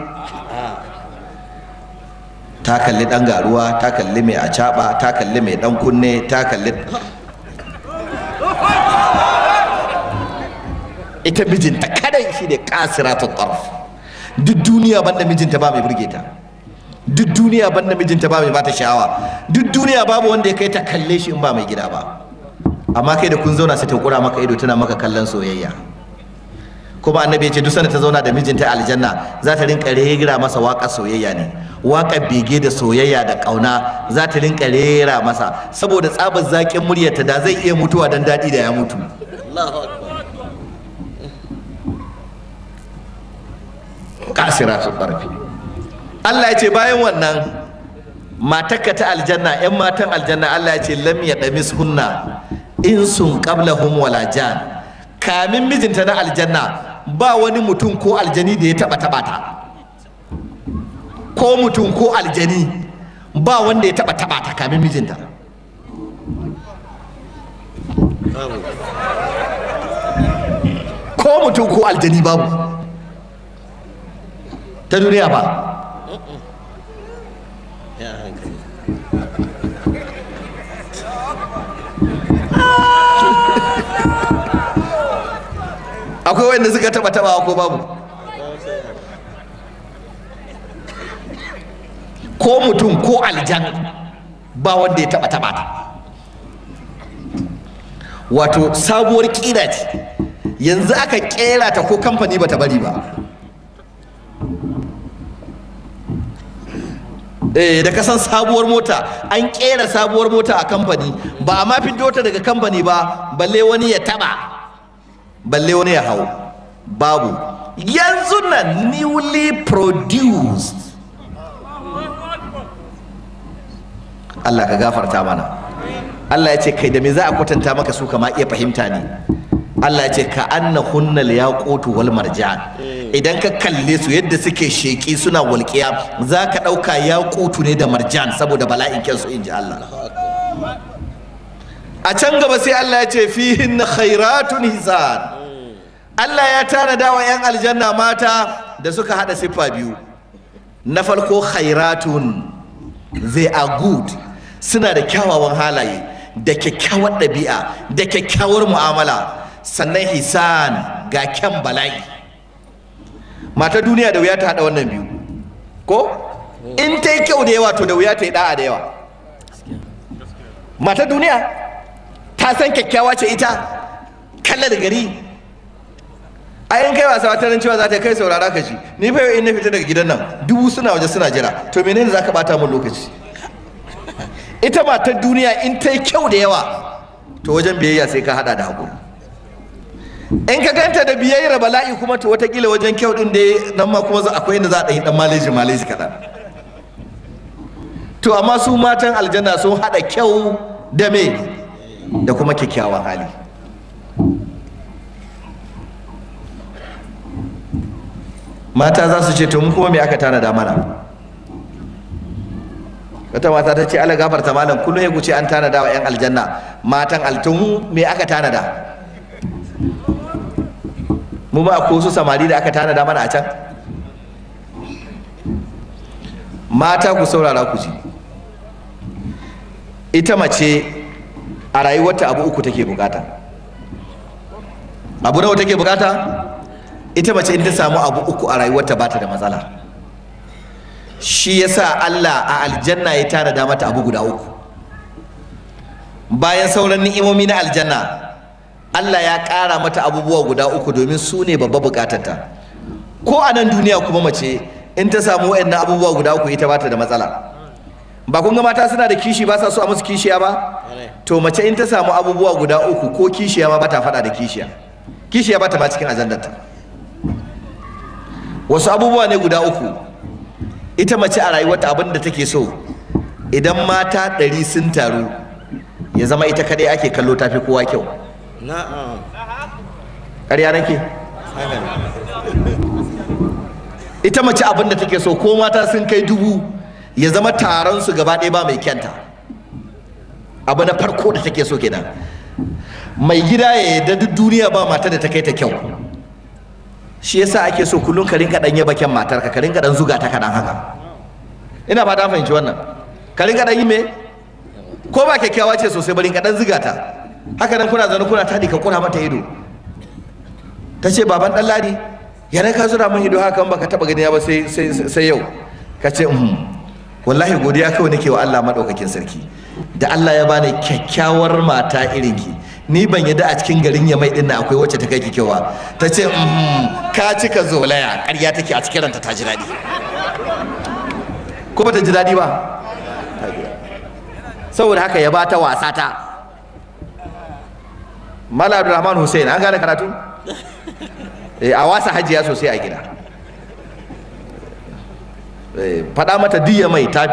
A: ta kalli ɗan garuwa ta kalli mai acaɓa ta kalli mai ɗan kunne ta kalli ita mijinta kadai shi ne kasiratul tarf duk duniya banda mijinta ba mai burge ta duk duniya banda mijinta ba mai bata sha'awa duk duniya babu wanda ya kai ta kalle shi in ba mai gida ba amma kai da kun zauna sai ta kura maka ido tana maka kallon soyayya kuma annabi ya ce duk sanda ta zauna da mijinta a aljanna za ta rinka rera masa waƙar soyayya ne waƙar bege da soyayya da ƙauna za ta rinka rera masa saboda tsabar zaƙin muryarta da zai iya mutuwa don daɗi da ya mutu
C: الله أكبر
A: kasira su ƙarfi Allah ya ce bayan wannan matakka ta aljanna 'yan matan aljanna Allah ya ce lam ya ɗamis hunna in sun qablahum wala jan kamin mijinta na aljanna ba wani mutum ko aljani da ya taɓa taɓa ta ko mutum ko aljani ba wanda ya taɓa taɓa ta kamin mijinta ko mutum ko aljani babu ta duniya ba
C: يا هكذا
A: akwai wanda suka taba taba ko babu ko mutum ko aljan ba wanda ya taba taba ta wato sabuwar kira ce yanzu aka kera ta ko kamfani bata bari ba eh da kasan sabuwar mota an kera sabuwar mota a kamfani ba a ma fito ta daga kamfani ba balle wani ya taba balle wani ya hau babu yanzu na newly produced Allah ka gafarta mana Allah ya ce kai da me za a kwatanta maka su kama iya fahimta ne Allah ya ce ka anna hunnal yaqutu wal marjan idan ka kalle su yadda suke sheki suna walƙiya za ka ɗauka yaqutu ne da marjan saboda bala'in kyansu in ji Allah a can gaba sai Allah ya ce fihin khairatun hisan Allah ya tanada wa 'yan aljanna mata da suka hada siffa biyu na farko khairatun they are good suna da kyawawan halaye da kyakkyawar ɗabi'a da kyakkyawar mu'amala sannan hisan ga kyan bala'i mata duniya da wuya ta hada wannan biyu ko in ta yi kyau da yawa to da wuya ta yi da'a da yawa mata duniya ta san kyakkyawa ce ita kalla da gari a yin kai wasa wata cewa za ta kai saurara ka shi ni fa yau in na fita daga gidan nan dubu suna waje suna jira to menene za ka bata min lokaci ita matar duniya in ta yi kyau da yawa to wajen biyayya sai ka hada da haƙuri in ka ganta da biyayyar bala'i kuma to watakila wajen kyau din da nan ma kuma akwai inda za a ɗanyi ɗan maleji maleji kaɗan to amma su matan aljanna sun haɗa kyau da me da kuma kyakkyawan hali mata za su ce to mu kuma me aka tanada mana wata mata ta ce ala gafarta malam kullum ya guce an tanada wa 'yan aljanna matan altun me aka tanada mu ba ko su samari da aka tanada mana a can mata ku saurara ku ji ita mace a rayuwarta abu uku take bukata abu nawa take bukata ita mace in ta samu abu uku a rayuwarta ba ta da matsala shi yasa Allah a aljanna ya tanada mata abu guda uku bayan sauran ni'imomi na aljanna Allah ya ƙara mata abubuwa guda uku domin su ne babba bukatarta ko a nan duniya kuma mace in ta samu waɗannan abubuwa guda uku ita ba ta da matsala ba kun ga mata suna da kishi ba sa so a musu kishiya ba to mace in ta samu abubuwa guda uku ko kishiya ma ba ta faɗa da kishiya kishiya ba ta ma cikin ajandarta wasu abubuwa ne guda uku ita mace a rayuwarta abin da take so idan mata ɗari sun taru ya zama ita kaɗai ake kallo tafi kowa kyau
C: na'am
A: ƙarya nake ita mace abin da take so ko mata sun kai dubu ya zama taron su gaba ɗaya ba mai kyanta abu na farko da take so kenan mai gida ya yarda duk duniya ba mata da ta kai ta kyau shi yasa ake so kullum ka rinka dan yaba kyan matarka ka rinka dan zuga ta kaɗan haka ina ba ta fahimci wannan ka rinka dan yi me ko ba kyakkyawa ce sosai bari ka dan zuga ta haka nan kuna zaune kuna taɗi ka kura mata ido ta ce baban ɗan ladi yana ka zura min ido haka baka taɓa gani ba sai sai yau ka ce um wallahi godiya kawai nake wa Allah madaukakin sarki da Allah ya bani kyakkyawar mata irin ki ni ban yadda a cikin garin ya mai din nan akwai wacce ta kai ki kyawa ta ce um ka cika zolaya ƙarya take a cikin ranta ta ji daɗi ko ba ta ji daɗi ba saboda haka ya bata wasa ta Mala Abdulrahman Hussein an gane karatu eh a wasa hajiya sosai a gida eh faɗa mata diya mai ta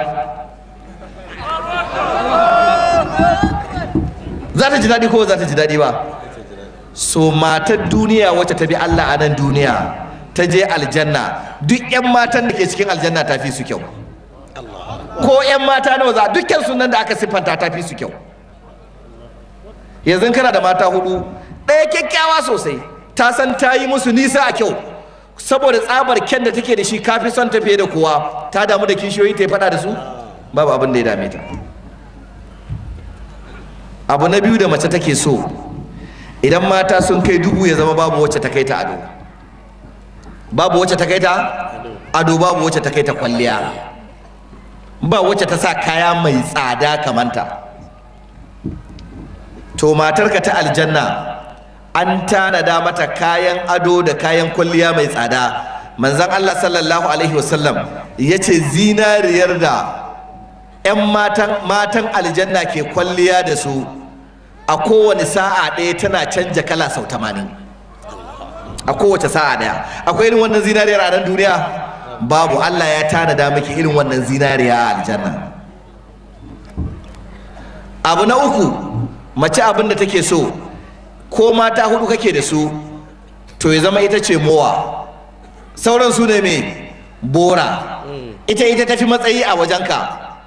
A: za ta ji daɗi ko za ta ji daɗi ba so matar duniya wacce ta bi Allah a nan duniya ta je aljanna duk 'yan matan da ke cikin aljanna ta fi su kyau ko 'yan mata nawa za dukkan sunan da aka siffanta ta fi su kyau yanzu kana da mata hudu ɗaya kyakkyawa sosai ta san ta yi musu nisa a kyau saboda tsabar kyan da take da shi kafi son ta fiye da kowa ta damu da kishiyoyi ta yi faɗa da su babu abin da ya dame ta abu na biyu da mace take so idan mata sun kai dubu ya zama babu wacce ta kai ta ado babu wacce ta kai ta ado babu wacce ta kai ta kwalliya ba wacce ta sa kaya mai tsada kamanta to matarka ta aljanna an tanada mata kayan ado da kayan kwalliya mai tsada manzon Allah sallallahu alaihi wasallam ya ce zinariyar da 'yan matan, matan aljanna ke kwalliya da su a kowane sa'a ɗaya tana canja kala sau tamanin a kowace sa'a ɗaya akwai irin wannan zinariyar a nan duniya babu Allah ya tanada miki irin wannan zinariya a aljanna abu na uku mace abin da take so ko mata hudu kake da su to ya zama ita ce mowa sauran su ne me bora ita ita tafi matsayi a wajenka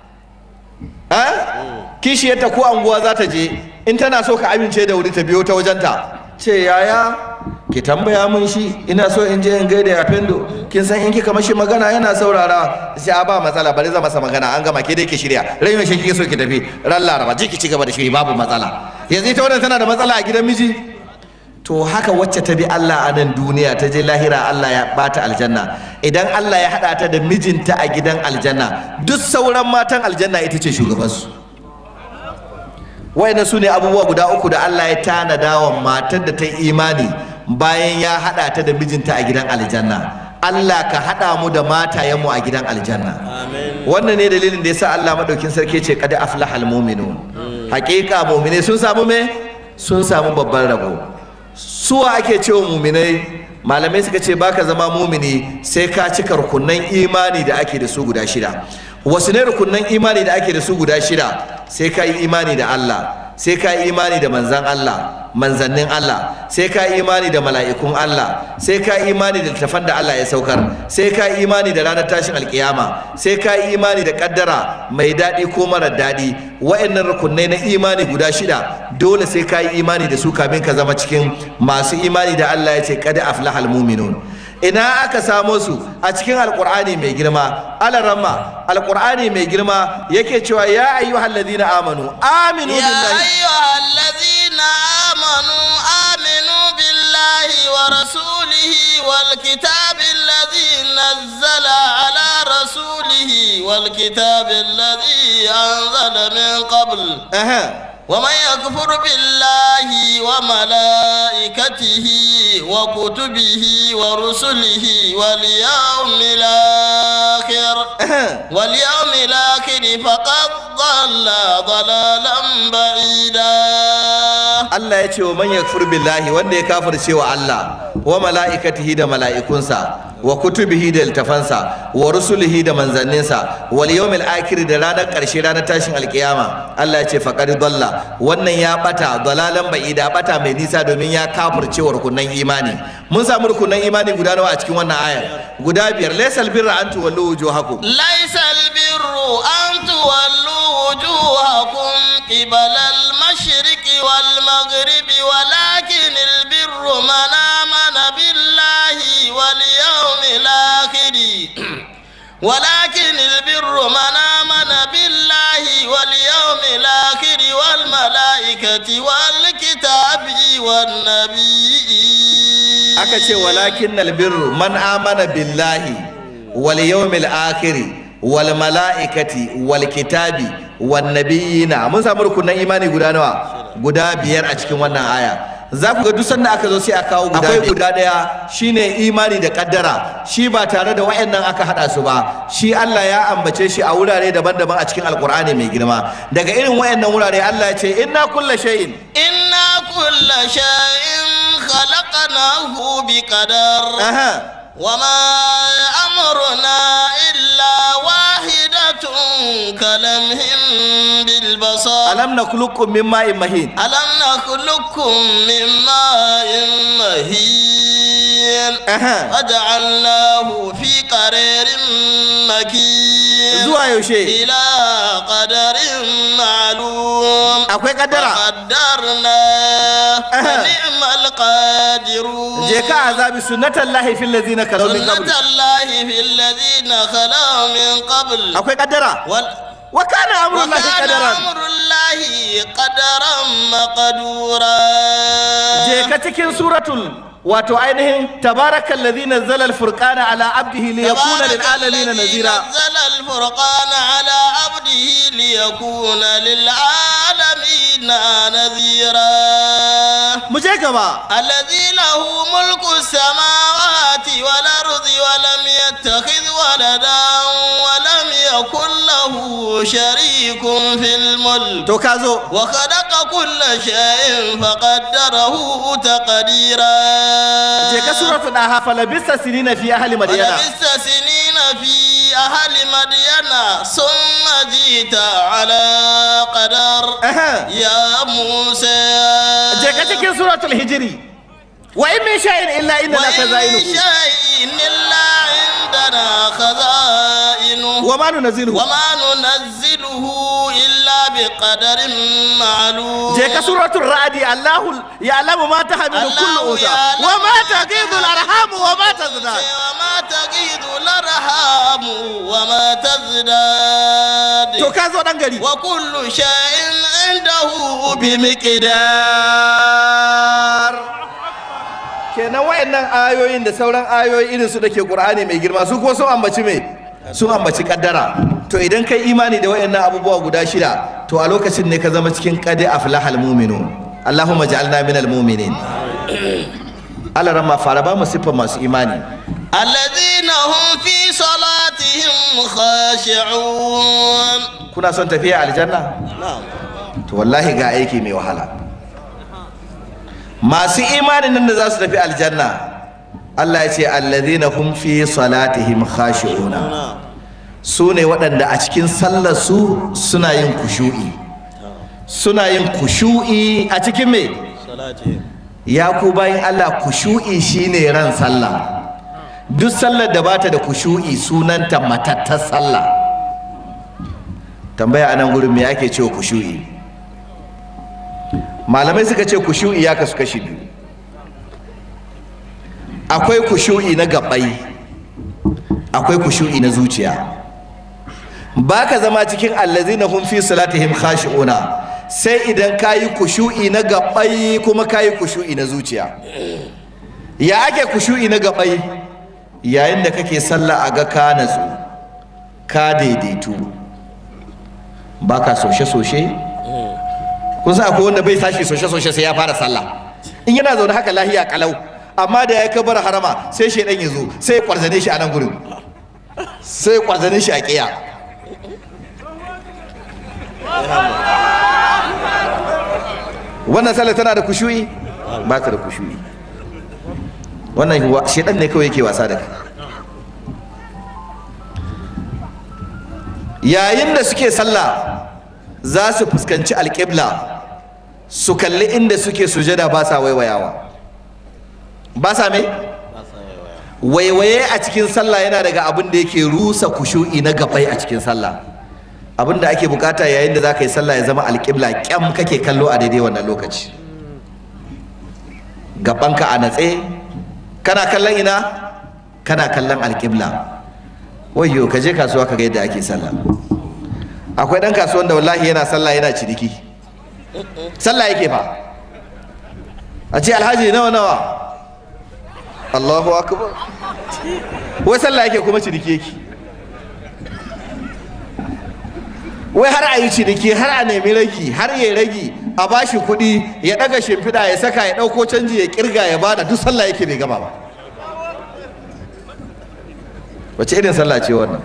A: kishiyarta ko anguwa za ta je in tana so ka amince da wuri ta biyo ta wajenta ce yaya ki tambaya mun shi ina so in je in gaida ya fendo kin san in kika mashi magana yana saurara sai a ba matsala bari za masa magana an gama ke dai ki shirya rai mai shi kike so ki tafi ran laraba je ki ci gaba da shiri babu matsala yanzu ita wannan tana da matsala a gidan miji to haka wacce ta bi Allah a nan duniya ta je lahira Allah ya bata aljanna idan Allah ya hada ta da mijinta a gidan aljanna duk sauran matan aljanna ita ce shugabansu wayannan su ne abubuwa guda uku da Allah ya tanada wa matar da ta yi imani bayan ya hada ta da mijinta a gidan aljanna Allah ka hada mu da matayenmu a gidan aljanna wannan ne dalilin da yasa Allah madaukin sarki ce qad aflahal mu'minun haqiqa mu'mine sun samu me sun samu babban rabo suwa ake cewa muminai malamai suka ce baka zama mumini sai ka cika rukunan imani da ake da su guda shida wasu ne rukunan imani da ake da su guda shida sai ka yi imani da Allah sai ka yi imani da manzan Allah manzannin Allah sai ka yi imani da mala'ikun Allah sai ka yi imani da littafan da Allah ya saukar sai ka yi imani da ranar tashin alkiyama sai ka yi imani da kaddara mai daɗi ko mara daɗi wa'annan rukunai na imani guda shida dole sai ka yi imani da su kamin ka zama cikin masu imani da Allah ya ce kada aflahal muminun ina aka samo su a cikin alkur'ani mai girma alarama alkur'ani mai girma yake cewa ya ayyuhal ladina amanu aminu
C: يا
A: billahi
C: أيها الذين آمنوا آمنوا بالله ورسوله والكتاب الذي نزل على رسوله والكتاب الذي أنزل من قبل
A: Aha.
C: ومن يكفر بالله وملائكته وكتبه ورسله واليوم الآخر
A: Aha.
C: واليوم الآخر فقد ضل ضلالا بعيدا
A: Allah ya ce wa man yakfur billahi wanda ya kafirce wa Allah wa mala'ikatihi da mala'ikunsa wa kutubihi da littafansa wa rusulihi da manzanninsa wal yawmil akhir da ranar karshe ranar tashin alkiyama Allah ya ce faqad dalla wannan ya bata dalalan ba'ida bata mai nisa domin ya kafirce wa rukunan imani mun samu rukunan imani guda nawa a cikin wannan ayar guda biyar laysal birra an tuwallu wujuhakum
C: ليس البر أن تولوا وجوهكم قبل المشرق والمغرب ولكن البر من آمن بالله واليوم الآخر ولكن البر من آمن بالله واليوم الآخر والملائكة والكتاب والنبيين
A: aka ce walakin albirru man amana billahi wal yawmil akhir wal mala'ikati wal kitabi wan nabiyina mun samu rukunan imani guda nawa guda biyar a cikin wannan aya za ku ga duk sanda aka zo sai a kawo guda akwai guda daya shine imani da kaddara shi ba tare da wayannan aka hada su ba shi Allah ya ambace shi a wurare daban-daban a cikin alkur'ani mai girma daga irin wayannan wurare Allah ya ce inna kulla shay'in
C: إنا كل شيء خلقناه بقدر
A: aha
C: وما أمرنا إلا واحدة كلمح بالبصر
A: alam nakhluqukum min ma'in mahin
C: ألم نخلقكم من ماء مهين
A: aha
C: وجعلناه في قرير مكين
A: zuwa yaushe
C: إلى قدر معلوم
A: akwai kaddara
C: وقدرنا فنعم القادرون
A: je ka azabi sunnatan lahi fil ladina kalaw min qabl
C: سنة الله في الذين خلوا من قبل
A: akwai kaddara
C: وال...
A: wa kana amrullahi
C: وكان
A: qadaran
C: أمر الله قدرا مقدورا
A: je ka cikin suratul wato ainihin tabarakal ladhi nazzala al-furqana ala abdihi liyakuna lil
C: تبارك
A: alamin
C: الذي
A: nazira
C: نزل الفرقان على عبده ليكون للعالمين نذيرا
A: mu je gaba
C: الذي له ملك السماوات والأرض ولم يتخذ ولدا ولم يكن له شريك في الملك
A: to ka zo
C: وخلق كل شيء فقدره تقديرا
A: je ka suratul daha falabista sinina fi ahli madyana
C: ولبثت سنين في أهل مدين ثم جئت على قدر
A: aha
C: يا موسى
A: je ka cikin suratul hijri wa in min shay'in illa inna laka
C: وإن من
A: za'inuhu
C: شيء إلا عندنا خزائنه
A: wa ma nunzilu
C: وما ننزله إلا بقدر معلوم
A: je ka suratul ra'di allahu ya'lamu ma tahmilu kullu
C: الله
A: unsa
C: يعلم
A: wa ma
C: ما
A: taqidu al-arham wa ma tazdad
C: وما تغيض الأرحام وما تزداد
A: to ka zo dan gari
C: وكل شيء عنده
A: bimiqdar kenan wayannan ayoyin da sauran ayoyi irin su dake Qur'ani mai girma su kuma sun ambaci me sun ambaci kaddara to idan kai imani da wayannan abubuwa guda shida to a lokacin ne ka zama cikin qad aflahal mu'minun Allahumma ja'alna minal mu'minin Allah ramma fara ba mu siffar masu imani
C: الذين هم في صلاتهم خاشعون
A: kuna son tafiya aljanna to wallahi ga aiki mai wahala masu imanin nan da za su tafi aljanna Allah ya ce alladhina hum fi salatihim khashi'una su ne waɗanda a cikin sallar su suna yin kushu'i suna yin kushu'i a cikin me ya ku bayan Allah kushu'i shine ran sallah duk sallar da bata da kushu'i sunanta matattar sallah tambaya anan gurin me ake cewa kushu'i malamai suka ce kushu'i ya kasu kashi biyu akwai kushu'i na gabai akwai kushu'i na zuciya baka zama cikin allazina hum fi salatihim khashi'una sai idan kayi kushu'i na gabai kuma kayi kushu'i na zuciya ya ake kushu'i na gabai yayin da kake sallah a ga ka natsu ka daidaitu baka soshe-soshe kun san akwai wanda bai tashi soshe-soshe sai ya fara sallah in yana zaune haka lahiya kalau amma da ya kabar harama sai shaidan ya zo sai ya kwarzane shi a nan gurin sai ya kwarzane shi a kiya wannan sallah tana da kushu'i ba ta da kushu'i wannan shaidan ne kawai yake wasa da kai yayin da suke sallah za su fuskanci alƙibla su kalli inda suke sujada ba sa waiwayawa ba sa me waiwaye a cikin sallah yana daga abin da yake rusa kushu'i na gabai a cikin sallah abin da ake bukata yayin da za ka yi sallah ya zama alƙibla kyam kake kallo a daidai wannan lokaci gabanka a natse kana kallon ina kana kallon alƙibla wayyo ka je kasuwa ka ga yadda ake sallah akwai ɗan kasuwan da wallahi yana sallah yana ciniki sallah yake fa a ce alhaji nawa nawa Allahu akbar wai sallah yake kuma ciniki yake wai har a yi ciniki har a nemi ragi har ya ragi a bashi kuɗi ya ɗaga shimfiɗa ya saka ya ɗauko canji ya ƙirga ya bada duk sallah yake bai gama ba wace irin sallah ce wannan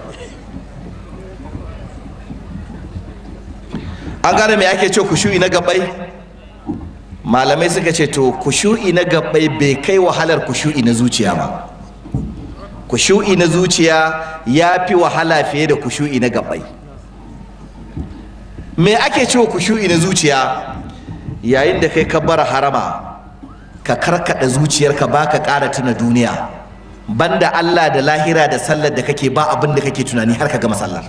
A: an gane me ake ce kushu'i na gabai malamai suka ce to kushu'i na gabai bai kai wahalar kushu'i na zuciya ba kushu'i na zuciya ya fi wahala fiye da kushu'i na gabai me ake cewa kushu'i na zuciya yayin da kai ka bar harama ka karkada zuciyarka ba ka ƙara tuna duniya banda Allah da lahira da sallar da kake ba abin da kake tunani har ka gama sallar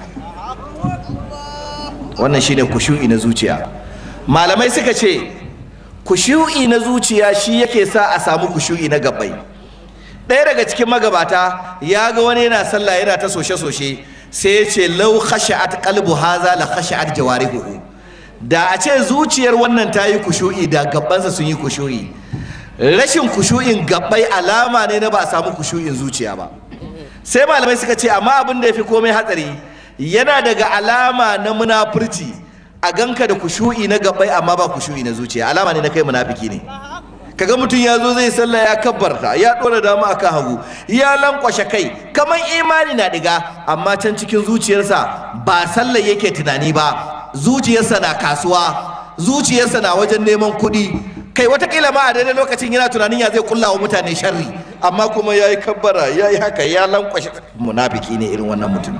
A: wannan shine kushu'i na zuciya malamai suka ce kushu'i na zuciya shi yake sa a samu kushu'i na gabai ɗaya daga cikin magabata ya ga wani yana sallah yana ta soshe-soshe sai ya ce lau khashi'at qalbu haza la khashi'at jawarihu da a ce zuciyar wannan ta yi kushu'i da gabansa sun yi kushu'i rashin kushu'in gabbai alama ne na ba a samu kushu'in zuciya ba sai malamai suka ce amma abin da ya fi komai hatsari yana daga alama na munafurci a ganka da kushu'i na gabbai amma ba kushu'i na zuciya alama ne na kai munafiki ne kaga mutum ya zo zai sallah ya kabbarta ya dora dama akan hagu ya lankwashe kai kamar imani na diga amma can cikin zuciyarsa ba sallah yake tunani ba zuciyarsa na kasuwa zuciyarsa na wajen neman kuɗi kai watakila ma a daidai lokacin yana tunanin ya zai kulla wa mutane sharri amma kuma ya yi kabbara ya yi haka ya lankwashe munafiki ne irin wannan mutum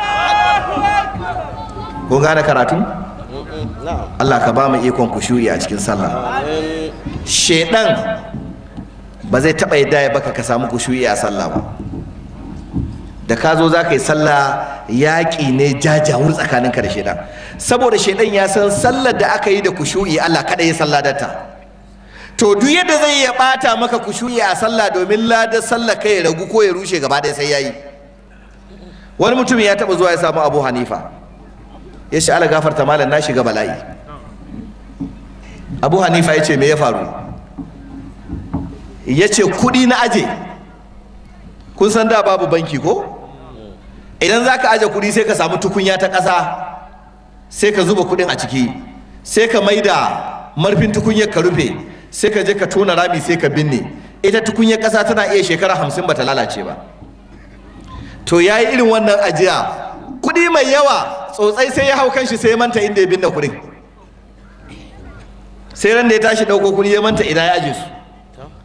A: kun gane karatu Allah ka ba mu ikon kushu'i a cikin sallah shedan ba zai taɓa yadda ya baka ka samu kushu'i a sallah ba da ka zo za ka yi sallah yaƙi ne jajawur tsakaninka da shedan saboda shedan ya san sallar da aka yi da kushu'i Allah kada ya sallah data to duk yadda zai ya ɓata maka kushu'i a sallah domin ladar sallah kai ya ragu ko ya rushe gaba ɗaya sai yayi wani mutum ya taɓa zuwa ya samu abu hanifa ya ce ala gafarta malam na shiga bala'i abu hanifa ya ce me ya faru ya ce kuɗi na aje kun san da babu banki ko idan za ka aje kuɗi sai ka samu tukunya ta ƙasa sai ka zuba kuɗin a ciki sai ka maida marfin tukunyar ka rufe sai ka je ka tona rami sai ka binne ita tukunyar ƙasa tana iya shekara hamsin bata lalace ba to ya yi irin wannan ajiya kuɗi mai yawa tsotsai sai ya hau kanshi sai ya manta inda ya binne kuɗin sai ran da ya tashi ɗauko kuɗi ya manta ina ya aje su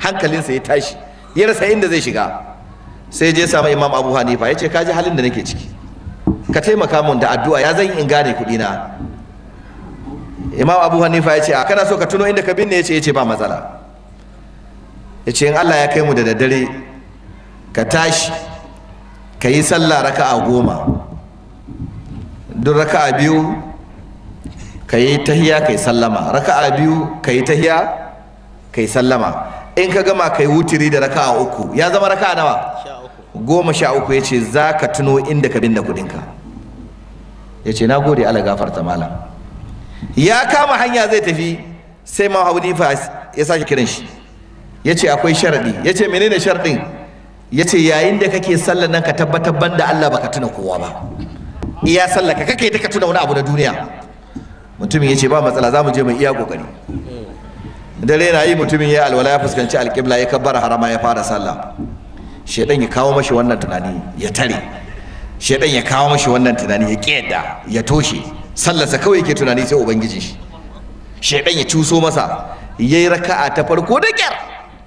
A: hankalinsa ya tashi ya rasa inda zai shiga sai je samu imam abu hanifa ya ce ka ji halin da nake ciki ka taimaka mun da addu'a ya zan in gane kuɗi na imam abu hanifa ya ce a kana so ka tuno inda ka binne ya ce ya ce ba matsala ya ce in allah ya kai mu da daddare ka tashi ka yi sallah raka'a goma duk raka'a biyu ka yi tahiya ka yi sallama raka'a biyu ka yi tahiya ka yi sallama in ka gama ka yi wutiri da raka'a uku ya zama raka'a nawa goma sha uku ya ce za ka tuno inda ka binne kudinka ya ce na gode ala gafarta malam ya kama hanya zai tafi sai ma hanifa ya sake kiran shi ya ce akwai sharaɗi ya ce menene sharaɗin ya ce yayin da kake sallar nan ka tabbatar banda Allah baka tuna kowa ba iya sallar ka kake ta ka tuna wani abu na duniya mutumin ya ce ba matsala za mu je mai iya kokari dare na yi mutumin ya alwala ya fuskanci alƙibla ya kabbar harama ya fara sallah shedan ya kawo mashi wannan tunani ya tare shedan ya kawo mashi wannan tunani ya ƙiyadda ya toshe sallarsa kawai yake tunani sai ubangiji shi shedan ya cuso masa yayi raka'a ta farko da kyar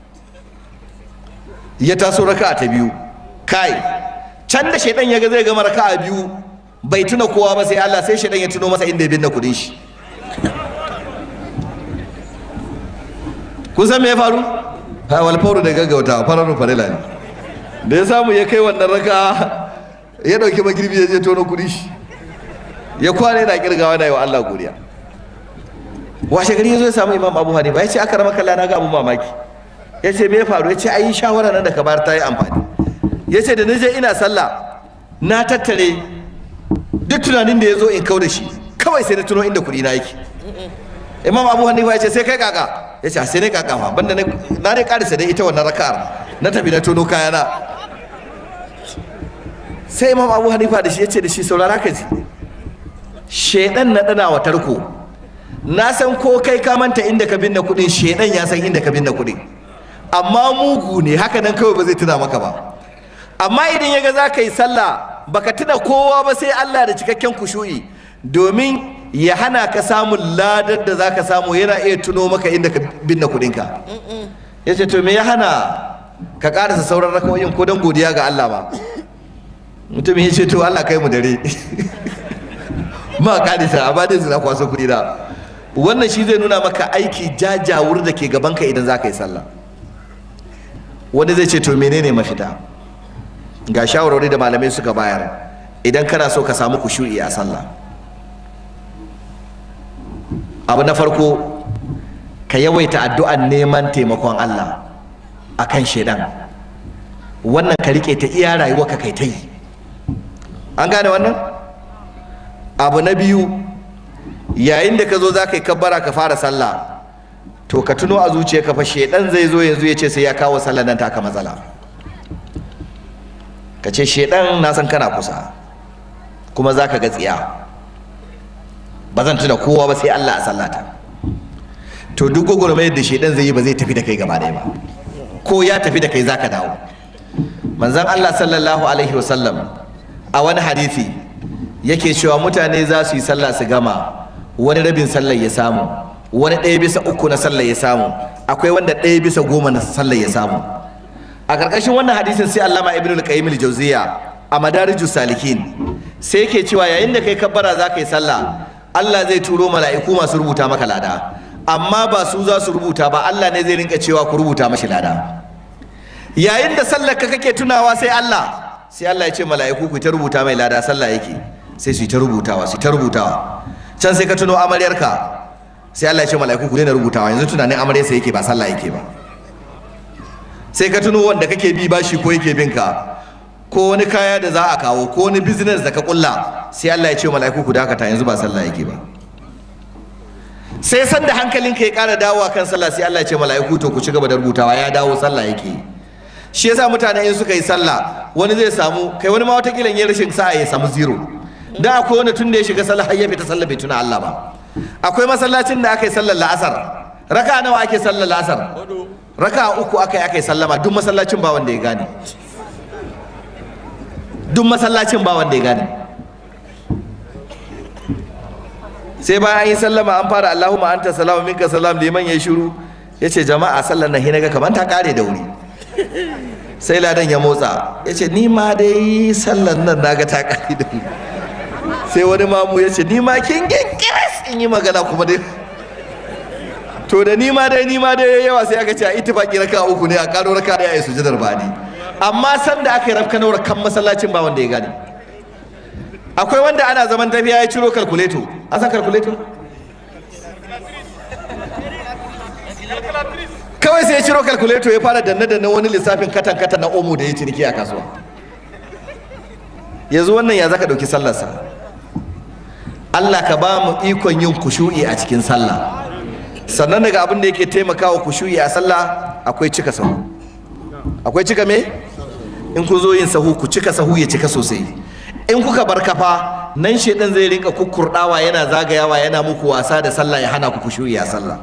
A: ya taso raka'a ta biyu kai can da shedan ya ga zai gama raka'a biyu bai tuna kowa ba sai Allah sai shedan ya tuno masa inda ya binne kudin shi kun san me ya faru ha wal fauru da gaggauta fararun farila ne da ya samu ya kai wannan raka ya dauki magirbi ya je tono kudi shi ya kwana yana kirgawa na yi wa Allah godiya washe gari ya zo ya samu imam abu hanifa ya ce aka rama kalla na ga abu mamaki ya ce me ya faru ya ce ai shawara nan da ka bayar ta yi amfani ya ce da na je ina sallah na tattare duk tunanin da ya zo in kau da shi kawai sai na tuno inda kuɗi na yake imam abu hanifa ya ce sai kai kaka ya ce sai ne kaka ma banda na dai karisa dai ita wannan raka'ar na tafi na tono kayana sai imam abu hanifa da shi ya ce da shi saurara ka ji shedan na dana wa tarko na san ko kai ka manta inda ka binne kuɗin shedan ya san inda ka binne kuɗin amma mugu ne haka nan kawai ba zai tuna maka ba amma idan ya ga za ka yi sallah baka tuna kowa ba sai Allah da cikakken kushu'i domin ya hana ka samun ladar da za ka samu yana iya tuno maka inda ka binne kudinka ya ce to me ya hana ka karasa sauran rakawoyin ko don godiya ga Allah ba mutumin ya ce to Allah kai mu dare ma karisa amma dai zina kwaso kudi na wannan shi zai nuna maka aiki jajawur da ke gabanka idan za ka yi sallah wani zai ce to menene mafita ga shawarwari da malamai suka bayar idan kana so ka samu kushu'i a sallah abu na farko ka yawaita addu'an neman taimakon Allah a kan shaidan wannan ka rike ta iya rayuwa ka kai ta yi an gane wannan abu na biyu yayin da ka zo za ka yi kabbara ka fara sallah to ka tuno a zuciya ka fa shaidan zai zo yanzu ya ce sai ya kawo sallah nan taka matsala ka ce shaidan na san kana kusa kuma za ka ga tsiya ba zan tuna kowa ba sai Allah a sallata to duk gwagwarmayar da shaidan zai yi ba zai tafi da kai gaba ɗaya ba ko ya tafi da kai za ka dawo manzon Allah sallallahu alaihi wasallam a wani hadisi yake cewa mutane za su yi sallah su gama wani rabin sallar ya samu wani ɗaya bisa uku na sallar ya samu akwai wanda ɗaya bisa goma na sallar ya samu a ƙarƙashin wannan hadisin sai allama ibn al-qayyim al-jawziya a madarijus salikin sai yake cewa yayin da kai kabbara za ka yi sallah Allah zai turo mala'iku masu rubuta maka lada amma ba su za su rubuta ba Allah ne zai rinka cewa ku rubuta mashi lada yayin da sallar ka kake tunawa sai Allah sai Allah ya ce mala'iku ku ta rubuta mai lada sallah yake sai su ta rubutawa su ta rubutawa can sai ka tuno amaryarka sai Allah ya ce mala'iku ku daina rubutawa yanzu tunanin amaryarsa yake ba sallah yake ba sai ka tuno wanda kake bi bashi ko yake bin ka ko wani kaya da za a kawo ko wani business da ka kulla sai Allah ya ce mala'iku ku dakata yanzu ba sallah yake ba sai san da hankalinka ya ƙara dawowa kan sallah sai Allah ya ce mala'iku to ku ci gaba da rubutawa ya dawo sallah yake shi yasa mutane in suka yi sallah wani zai samu kai wani ma wata kilan ya rashin sa'a ya samu zero da akwai wani tun da ya shiga sallah har ya fita sallah bai tuna Allah ba akwai masallacin da aka yi sallar la'asar raka nawa ake sallar la'asar raka uku aka yi aka yi sallama duk masallacin ba wanda ya gane duk masallacin ba wanda ya gane sai bayan an yi sallama an fara Allahumma anta salamu minka salam liman ya shiru ya ce jama'a sallar nan hinaga kamar ta kare da wuri sai ladan ya motsa ya ce ni ma dai sallar nan naga ta kare da wuri sai wani mamu ya ce ni ma kin gingiris in yi magana kuma dai to da ni ma dai ni ma dai yawa sai aka ce a ittifaqi raka uku ne a karo raka da yayi sujudar bani amma san da aka yi rafka nawar kan masallacin ba wanda ya gane akwai wanda ana zaman tafiya ya ciro kalkuleto a san kalkuleto kawai sai ya ciro kalkuleto ya fara danne danne wani lissafin katan katan na omo da ya ciniki a kasuwa yanzu wannan ya zaka dauki sallarsa Allah ka ba mu ikon yin kushu'i a cikin sallah sannan daga abin da yake taimakawa kushu'i a sallah akwai cika sahu akwai cika me in ku zo yin sahu ku cika sahu ya cika sosai in kuka bar kafa nan shedan zai rinka kukkurdawa yana zagayawa yana muku wasa da sallah ya hana ku kushu'i a sallah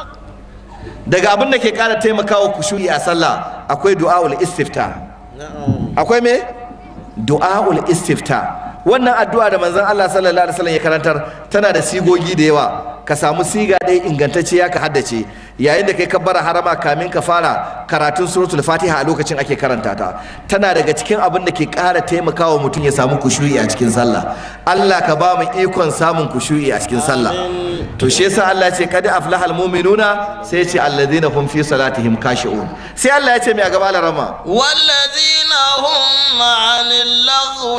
A: daga abin da ke kara taimakawa kushu'i a sallah akwai du'aul istifta akwai me du'aul istifta wannan addu'a da manzon Allah sallallahu alaihi wasallam ya karantar tana da sigogi da yawa ka samu siga ɗaya ingantacciya ka haddace yayin da kai kabbara harama kamin ka fara karatun suratul fatiha a lokacin ake karanta ta tana daga cikin abin da ke ƙara taimakawa mutum ya samu kushu'i a cikin sallah Allah ka ba mu ikon samun kushu'i a cikin sallah to shi yasa Allah ya ce kad aflahal mu'minuna sai ya ce alladhina hum fi salatihim khashi'un sai Allah ya ce mai a gaba larama
C: والذين هم عن اللغو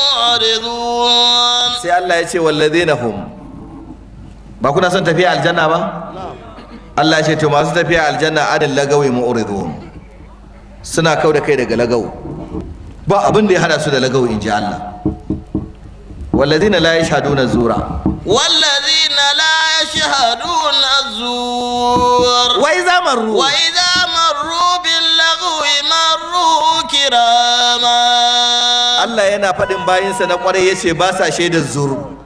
C: معرضون
A: sai Allah ya ce walladhina hum ba kuna son tafiya aljanna ba Allah ya ce to masu tafiya aljanna adil lagawi mu'ridun suna kau da kai daga lagaw ba abin da ya hada su da lagaw in ji Allah walladhina la yashhaduna zura
C: والذين لا يشهدون الزور
A: wa idza marru
C: وإذا مروا باللغو مروا كراما
A: Allah yana faɗin bayinsa na ƙwarai ya ce ba sa shaidar zuru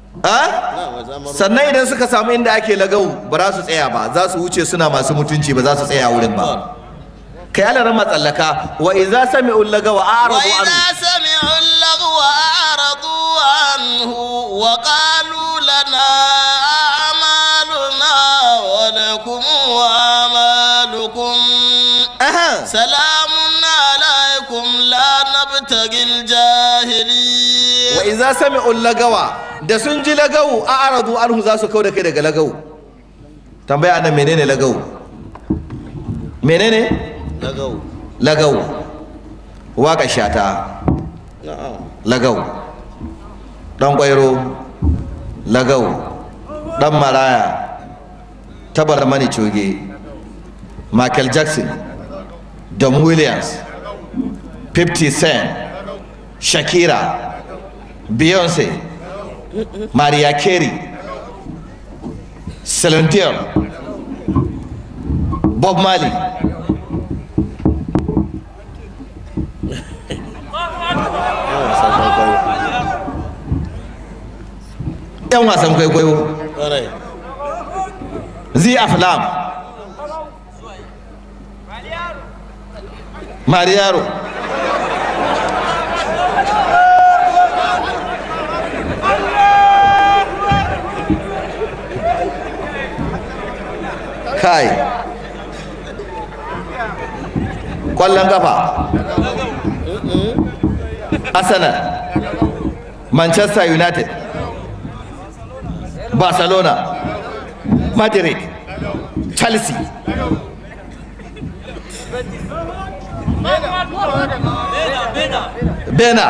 A: a sannan idan suka samu inda ake lagau ba za su tsaya ba za su wuce suna masu mutunci ba za su tsaya wurin ba kai ala rama tsallaka wa idza sami'u lagawa a'radu anhu
C: وإذا سمعوا اللغو أعرضوا عنه وقالوا لنا أعمالنا ولكم أعمالكم
A: aha
C: سلام عليكم لا نبتغي الجاهلين
A: wa idza sami'u lagawa da sun ji lagau a'radu anhu za su kauda kai daga lagau tambaya nan menene lagau menene
C: لغو
A: lagau waka shata
C: نعم
A: lagau ɗan ƙwairo lagau ɗan maraya tabar mani coge michael jackson don williams 50 cent shakira beyonce mariah carey celine dion bob marley yan wasan kwaikwayo zi aflam mariyaro kai kwallon kafa arsenal manchester united barcelona madrid chelsea bena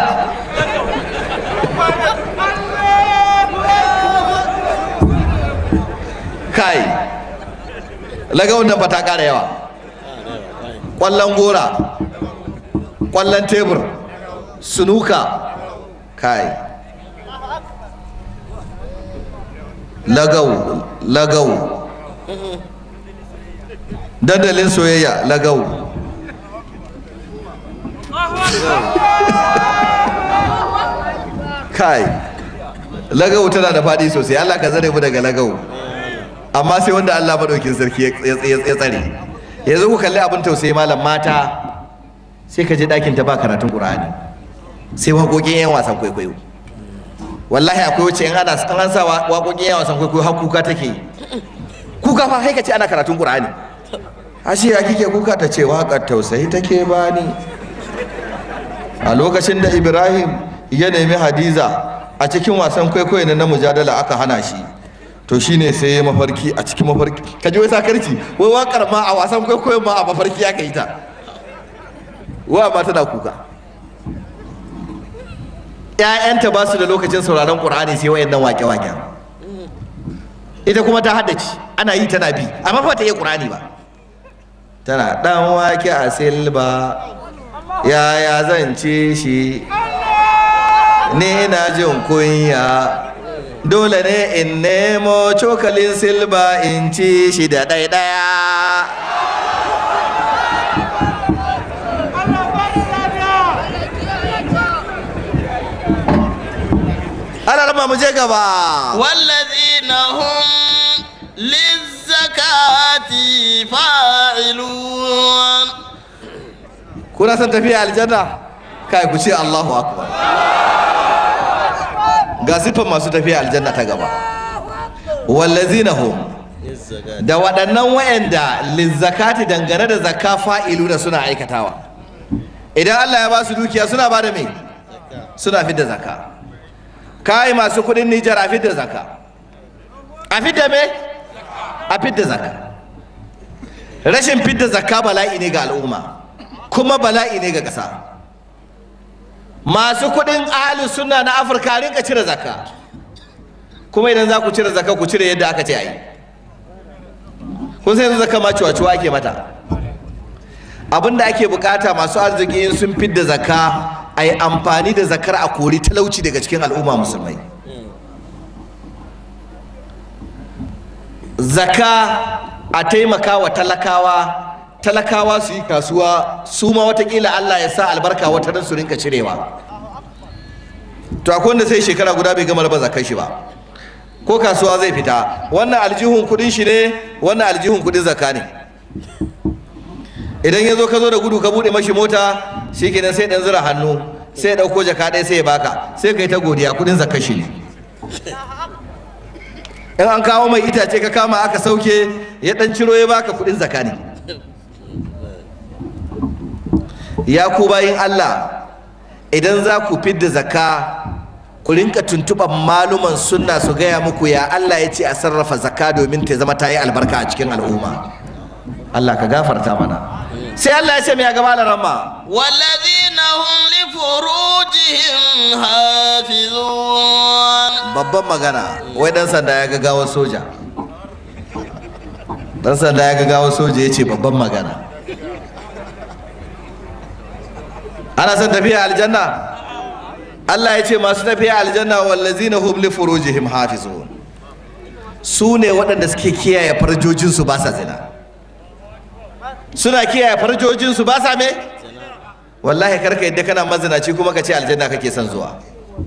A: kai laga wannan ba ta kara yawa kwallon gora kwallon tebur sunuka kai lagau lagau dandalin soyayya lagau kai lagau tana da faɗi sosai allah ka zare mu daga lagau amma sai wanda allah maɗaukin sarki ya ya tsare yanzu ku kalli abin tausayi malam mata sai ka je ɗakin ta ba karatun ƙur'ani sai waƙoƙin yan wasan kwaikwayo wallahi akwai wacce in ana an sa waƙoƙin yan wasan kwaikwayo har kuka take yi kuka fa haika ce ana karatun ƙur'ani ashe ya kike kuka ta ce waƙar tausayi take bani a lokacin da ibrahim ya nemi hadiza a cikin wasan kwaikwayo na mujadala aka hana shi to shine sai ya mafarki a cikin mafarki ka ji wai sakarci wai waƙar ma a wasan kwaikwayo ma a mafarki aka yi ta wa ma tana kuka ‘ya'yanta ba su da lokacin sauraron ƙur'ani sai wayannan wake-waken ita kuma ta haddace ana yi tana bi amma ba ta iya ƙur'ani ba tana ɗan wake a silba yaya zan ce shi ni na jin kunya dole ne in nemo cokalin silba in ci shi da ɗaiɗaya ana rama mu je gaba
C: والذين هم للزكاة فاعلون
A: kuna son tafiya aljanna kai ku ce Allahu akbar ga siffar masu tafiya aljanna ta gaba wallazina hum da waɗannan wayanda lizzakati dangane da zakka fa'ilu da suna aikatawa idan Allah ya ba su dukiya suna ba da me suna fidda zakka kai masu kuɗin Nijar a fidda zakka a fidda me a fidda zakka rashin fidda zakka bala'i ne ga al'umma kuma bala'i ne ga ƙasa masu kuɗin ahalin suna na afirka rinka cire zakka kuma idan za ku cire zakka ku cire yadda aka ce a yi kun sai yanzu zakka ma ciwa ake mata abinda ake bukata masu arziki in sun fidda zakka a yi amfani da zakar a kori talauci daga cikin al'umma musulmai zakka a taimaka wa talakawa talakawa su yi kasuwa su ma watakila Allah ya sa albarka wata dan su rinka cirewa to akwai wanda sai shekara guda bai gama raba zakar shi ba ko kasuwa zai fita wannan aljihun kudin shi ne wannan aljihun kudin zakka ne idan ya zo ka zo da gudu ka bude mashi mota shi kenan sai dan zura hannu sai ya dauko jaka ɗaya sai ya baka sai ka yi ta godiya kudin zakar shi ne in an kawo mai itace ka kama aka sauke ya dan ciro ya baka kudin zakka ne ya ku bayin Allah idan za ku fidda zakka ku rinka tuntuɓar maluman sunna su gaya muku ya Allah ya ce a sarrafa zakka domin ta zama ta yi albarka a cikin al'umma Allah ka gafarta mana sai Allah ya ce mai gaba da ramma
C: والذين هم لفروجهم حافظون
A: babban magana wai dan sanda ya ga gawar soja dan sanda ya ga gawar soja ya ce babban magana ana son tafiya aljanna Allah ya ce masu tafiya aljanna wallazina hum li furujihim hafizun su ne waɗanda suke kiyaye farjojinsu ba sa zina suna kiyaye farjojinsu ba sa me wallahi karka yadda kana mazinaci kuma ka ce aljanna kake son zuwa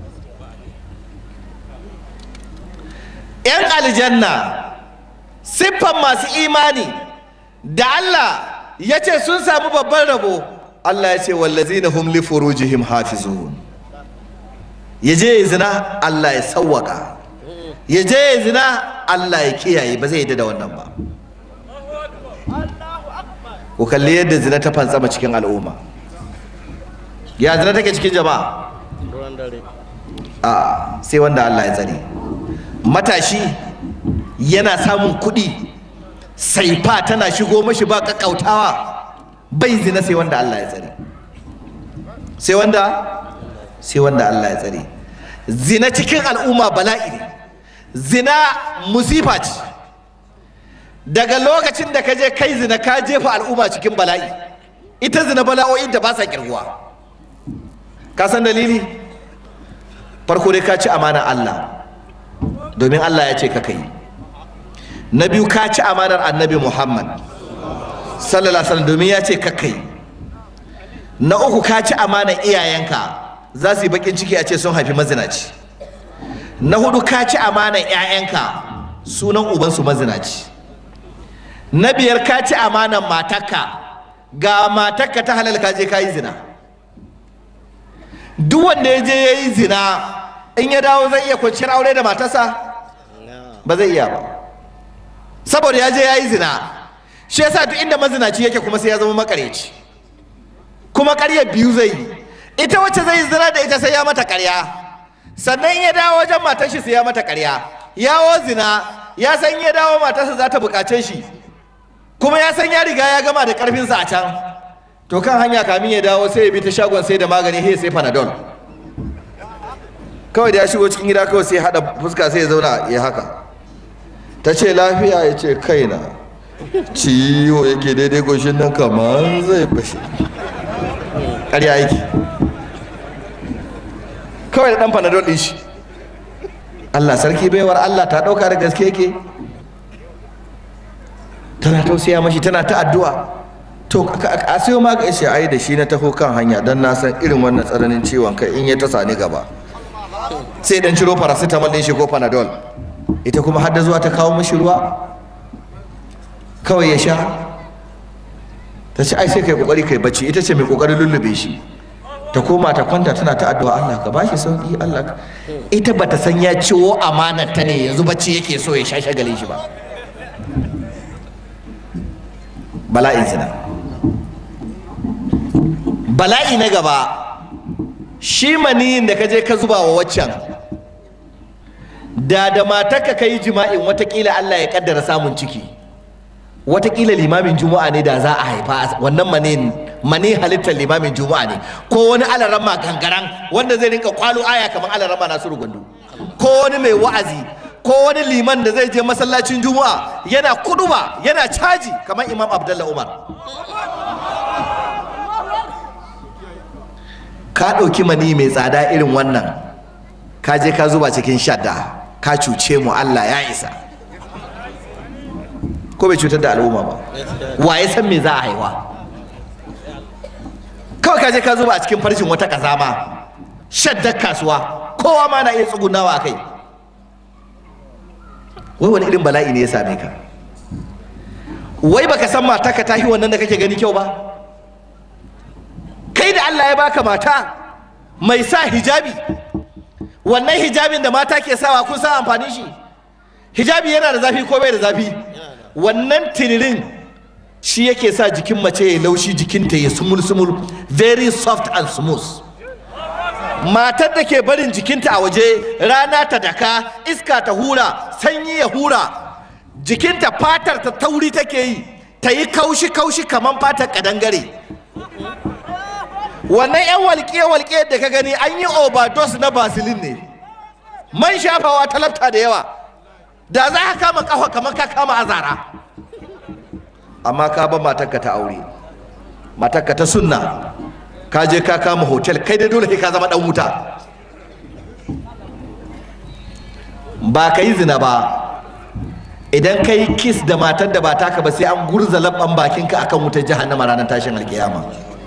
A: yan aljanna siffan masu imani da Allah ya ce sun samu babban rabo Allah ya ce wallazina hum li furujihim hafizun ya je ya zina Allah ya sawwaka ya je ya zina Allah ya kiyaye ba zai yi da wannan ba ku kalli yadda zina ta fantsama cikin al'umma ya zina take cikin jama'a a sai wanda Allah ya tsare matashi yana samun kuɗi saifa tana shigo mashi ba kakkautawa bai zina sai wanda Allah ya tsare sai wanda sai wanda Allah ya tsare zina cikin al'umma bala'i ne zina musifa ce daga lokacin da ka je kai zina ka jefa al'umma cikin bala'i ita zina bala'o'in da ba sa kirguwa ka san dalili farko dai ka ci amanar Allah domin Allah ya ce ka kai na biyu ka ci amanar annabi Muhammad sallallahu alaihi wasallam domin ya ce ka kai na uku ka ci amanar iyayenka za su yi bakin ciki a ce sun haifi mazinaci na hudu ka ci amanar 'ya'yanka sunan ubansu mazinaci na biyar ka ci amanar matarka ga matarka ta halal ka je ka yi zina duk wanda ya je ya yi zina in ya dawo zai iya kwanciyar aure da matarsa ba zai iya ba saboda ya je ya yi zina shi yasa duk inda mazinaci yake kuma sai ya zama makareci kuma ƙarya biyu zai yi ita wacce zai zina da ita sai ya mata ƙarya sannan in ya dawo wajen matar shi sai ya mata ƙarya yawo zina ya san in ya dawo matarsa za ta buƙace shi kuma ya san ya riga ya gama da ƙarfinsa a can to kan hanya kamin ya dawo sai ya bi ta shagon sai da magani sai sai panadol kawai da ya shigo cikin gida kawai sai ya haɗa fuska sai ya zauna ya haka ta ce lafiya ya ce kaina ciwo yake daidai goshin nan kamar zai fashe ƙarya yake kawai da ɗan panadol ɗin shi Allah sarki baiwar Allah ta ɗauka da gaske yake tana tausaya mashi tana ta addu'a to a sayo ma ga ai da shi na taho kan hanya don na san irin wannan tsananin ciwon kai in ya ta sani gaba sai dan ciro paracetamol din shi ko panadol ita kuma har da zuwa ta kawo mashi ruwa kawai ya sha ta ce ai sai kai kokari kai bacci ita ce mai kokarin lullube shi ta koma ta kwanta tana ta addu'a Allah ka bashi sauki Allah ka ita bata san ya ciwo amanar ta ne yanzu bacci yake so ya sha shagalin shi ba bala'in zina bala'i na gaba shi maniyin da ka je ka zuba wa waccan da da matarka ka yi jima'in watakila Allah ya kaddara samun ciki watakila limamin juma'a ne da za a haifa wannan maniyin mani halittar limamin juma'a ne ko wani alarama gangaran wanda zai rinka kwalo aya kamar alarama nasiru gwandu ko wani mai wa'azi ko wani liman da zai je masallacin juma'a yana kuduba yana caji kamar imam abdullah umar ka ɗauki mani mai tsada irin wannan ka je ka zuba cikin shadda ka cuce mu allah ya isa ko bai cutar da al'umma ba wa ya san me za a haihuwa kawai ka je ka zuba a cikin farcin wata kazama shaddar kasuwa kowa ma na iya tsugunawa a kai wai wani irin bala'i ne ya same ka wai baka san mata ka tahi wannan da kake gani kyau ba kai da Allah ya baka mata mai sa hijabi wannan hijabin da mata ke sawa kun san amfanin shi hijabi yana da zafi ko bai da zafi wannan tiririn shi yake sa jikin mace ya laushi jikinta ya sumul sumul very soft and smooth matar da ke barin jikinta a waje rana ta daka iska ta hura sanyi ya hura jikinta fatar ta tauri take yi ta yi kaushi kaushi kamar fatar kadangare wannan yan walƙiya-walƙiya da ka gani an yi overdose na basilin ne man shafawa talabta da yawa da za ka kama kafa kamar ka kama azara amma ka ba matarka ta aure matarka ta sunna ka je ka kama hotel kai dai dole sai ka zama dan wuta ba ka yi zina ba idan ka yi kiss da matar da ba taka ba sai an gurza labban bakinka akan wutar jahannama ranar tashin alkiyama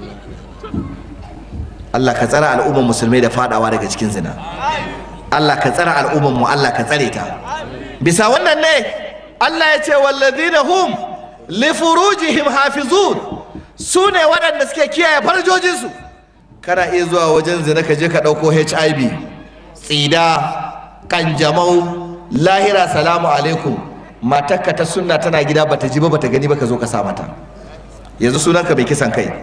A: Allah ka tsara al'ummar musulmai da fadawa daga cikin zina Allah ka tsara al'ummar mu Allah ka tsare ta bisa wannan ne Allah ya ce wallazina hum li furujihim hafizun su ne waɗanda suke kiyaye farjojinsu kana iya zuwa wajen zina ka je ka ɗauko HIV tsida kanjamau lahira salamu alaikum matarka ta sunna tana gida bata ji ba bata gani ba ka zo ka sa mata yanzu sunanka bai kisan kai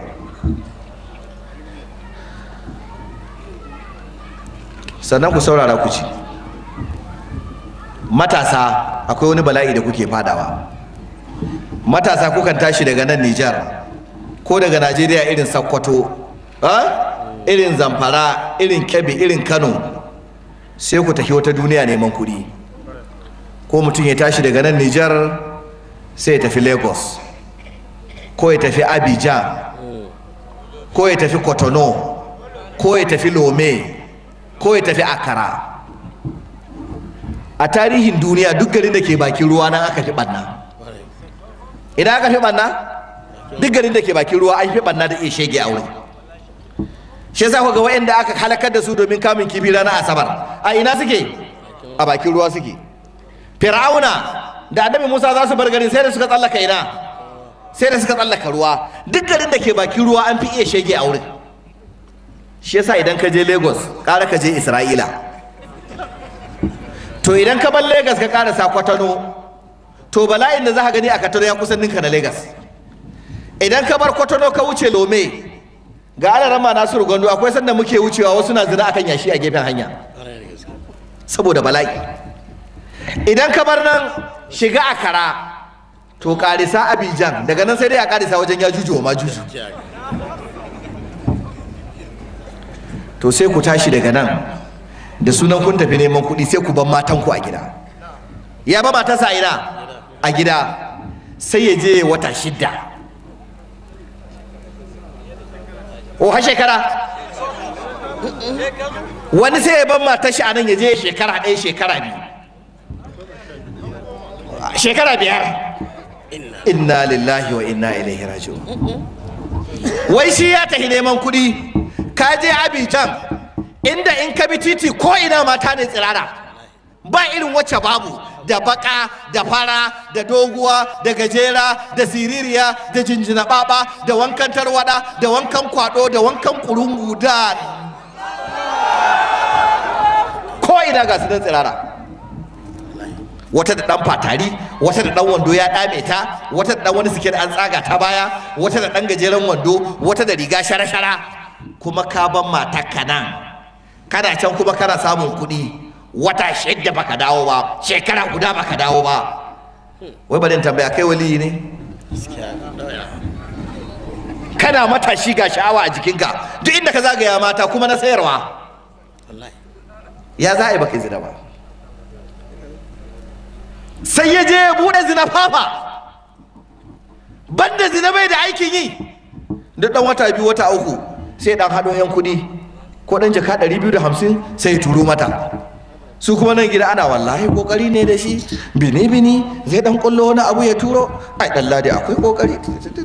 A: sannan ku saurara ku ci matasa akwai wani bala'i da kuke fadawa matasa kukan tashi daga nan Nijar ko daga Najeriya irin Sokoto irin Zamfara irin Kebbi irin Kano sai ku tafi wata duniya neman kuɗi ko mutum ya tashi daga nan Nijar sai ya tafi Lagos ko ya tafi Abidjan ko ya tafi Cotonou ko ya tafi Lome ko ya tafi Accra a tarihin duniya duk garin da ke bakin ruwa nan aka fi ɓanna idan aka fi ɓanna duk garin da ke bakin ruwa an fi ɓanna da iya shege a wurin shi yasa ku ga wa'anda aka halakar da su domin kamun kifi ranar asabar a ina suke a bakin ruwa suke fir'auna da annabi musa za su bar garin sai da suka tsallaka ina sai da suka tsallaka ruwa duk garin da ke bakin ruwa an fi iya shege a wurin shi yasa idan ka je lagos ƙara ka je isra'ila to idan ka bar lagos ka ƙara sa kwatano to bala'in da za ka gani a kataro ya kusan ninka na Legas. idan ka bar kwatano ka wuce lome ga ana rama nasiru gondo akwai sanda muke wucewa wasu na zina akan yashi a gefen hanya saboda bala'i idan ka bar nan shiga a kara to karisa abijan daga nan sai dai a karisa wajen ya juju wa ma juju to sai ku tashi daga nan da sunan kun tafi neman kuɗi sai ku ban matanku a gida ya ba matarsa a ina a gida sai ya je wata shidda o har shekara wani sai ya ban matar shi a nan ya je shekara ɗaya shekara biyu shekara biyar inna lillahi wa inna ilaihi raji'un wai shi ya tafi neman kuɗi ka je abijan inda in ka bi titi ko ina mata ne tsirara ba irin wacce babu da baka da fara da doguwa da gajera da siririya da jinjina baba da wankan tarwada da wankan kwado da wankan kurungu da ko ina ga su da tsirara wata da dan fatari wata da dan wando ya dame ta wata da dan wani siket an tsaga ta baya wata da dan gajeren wando wata da riga shara-shara kuma ka ban matakka nan kana can kuma kana samun kuɗi wata shidda baka dawo ba shekara guda baka dawo ba wai bari in tambaya kai waliyi ne kana matashi ga sha'awa a jikinka duk inda ka zagaya mata kuma na sayarwa ya za a yi baka zina ba sai ya je ya buɗe zina fafa banda zina bai da aikin yi duk ɗan wata biyu wata uku sai ɗan haɗo 'yan kuɗi ko ɗan jaka ɗari biyu da hamsin sai ya turo mata su kuma nan gida ana wallahi kokari ne da shi bini bini zai dan kullo wani abu ya turo ai dan ladi akwai kokari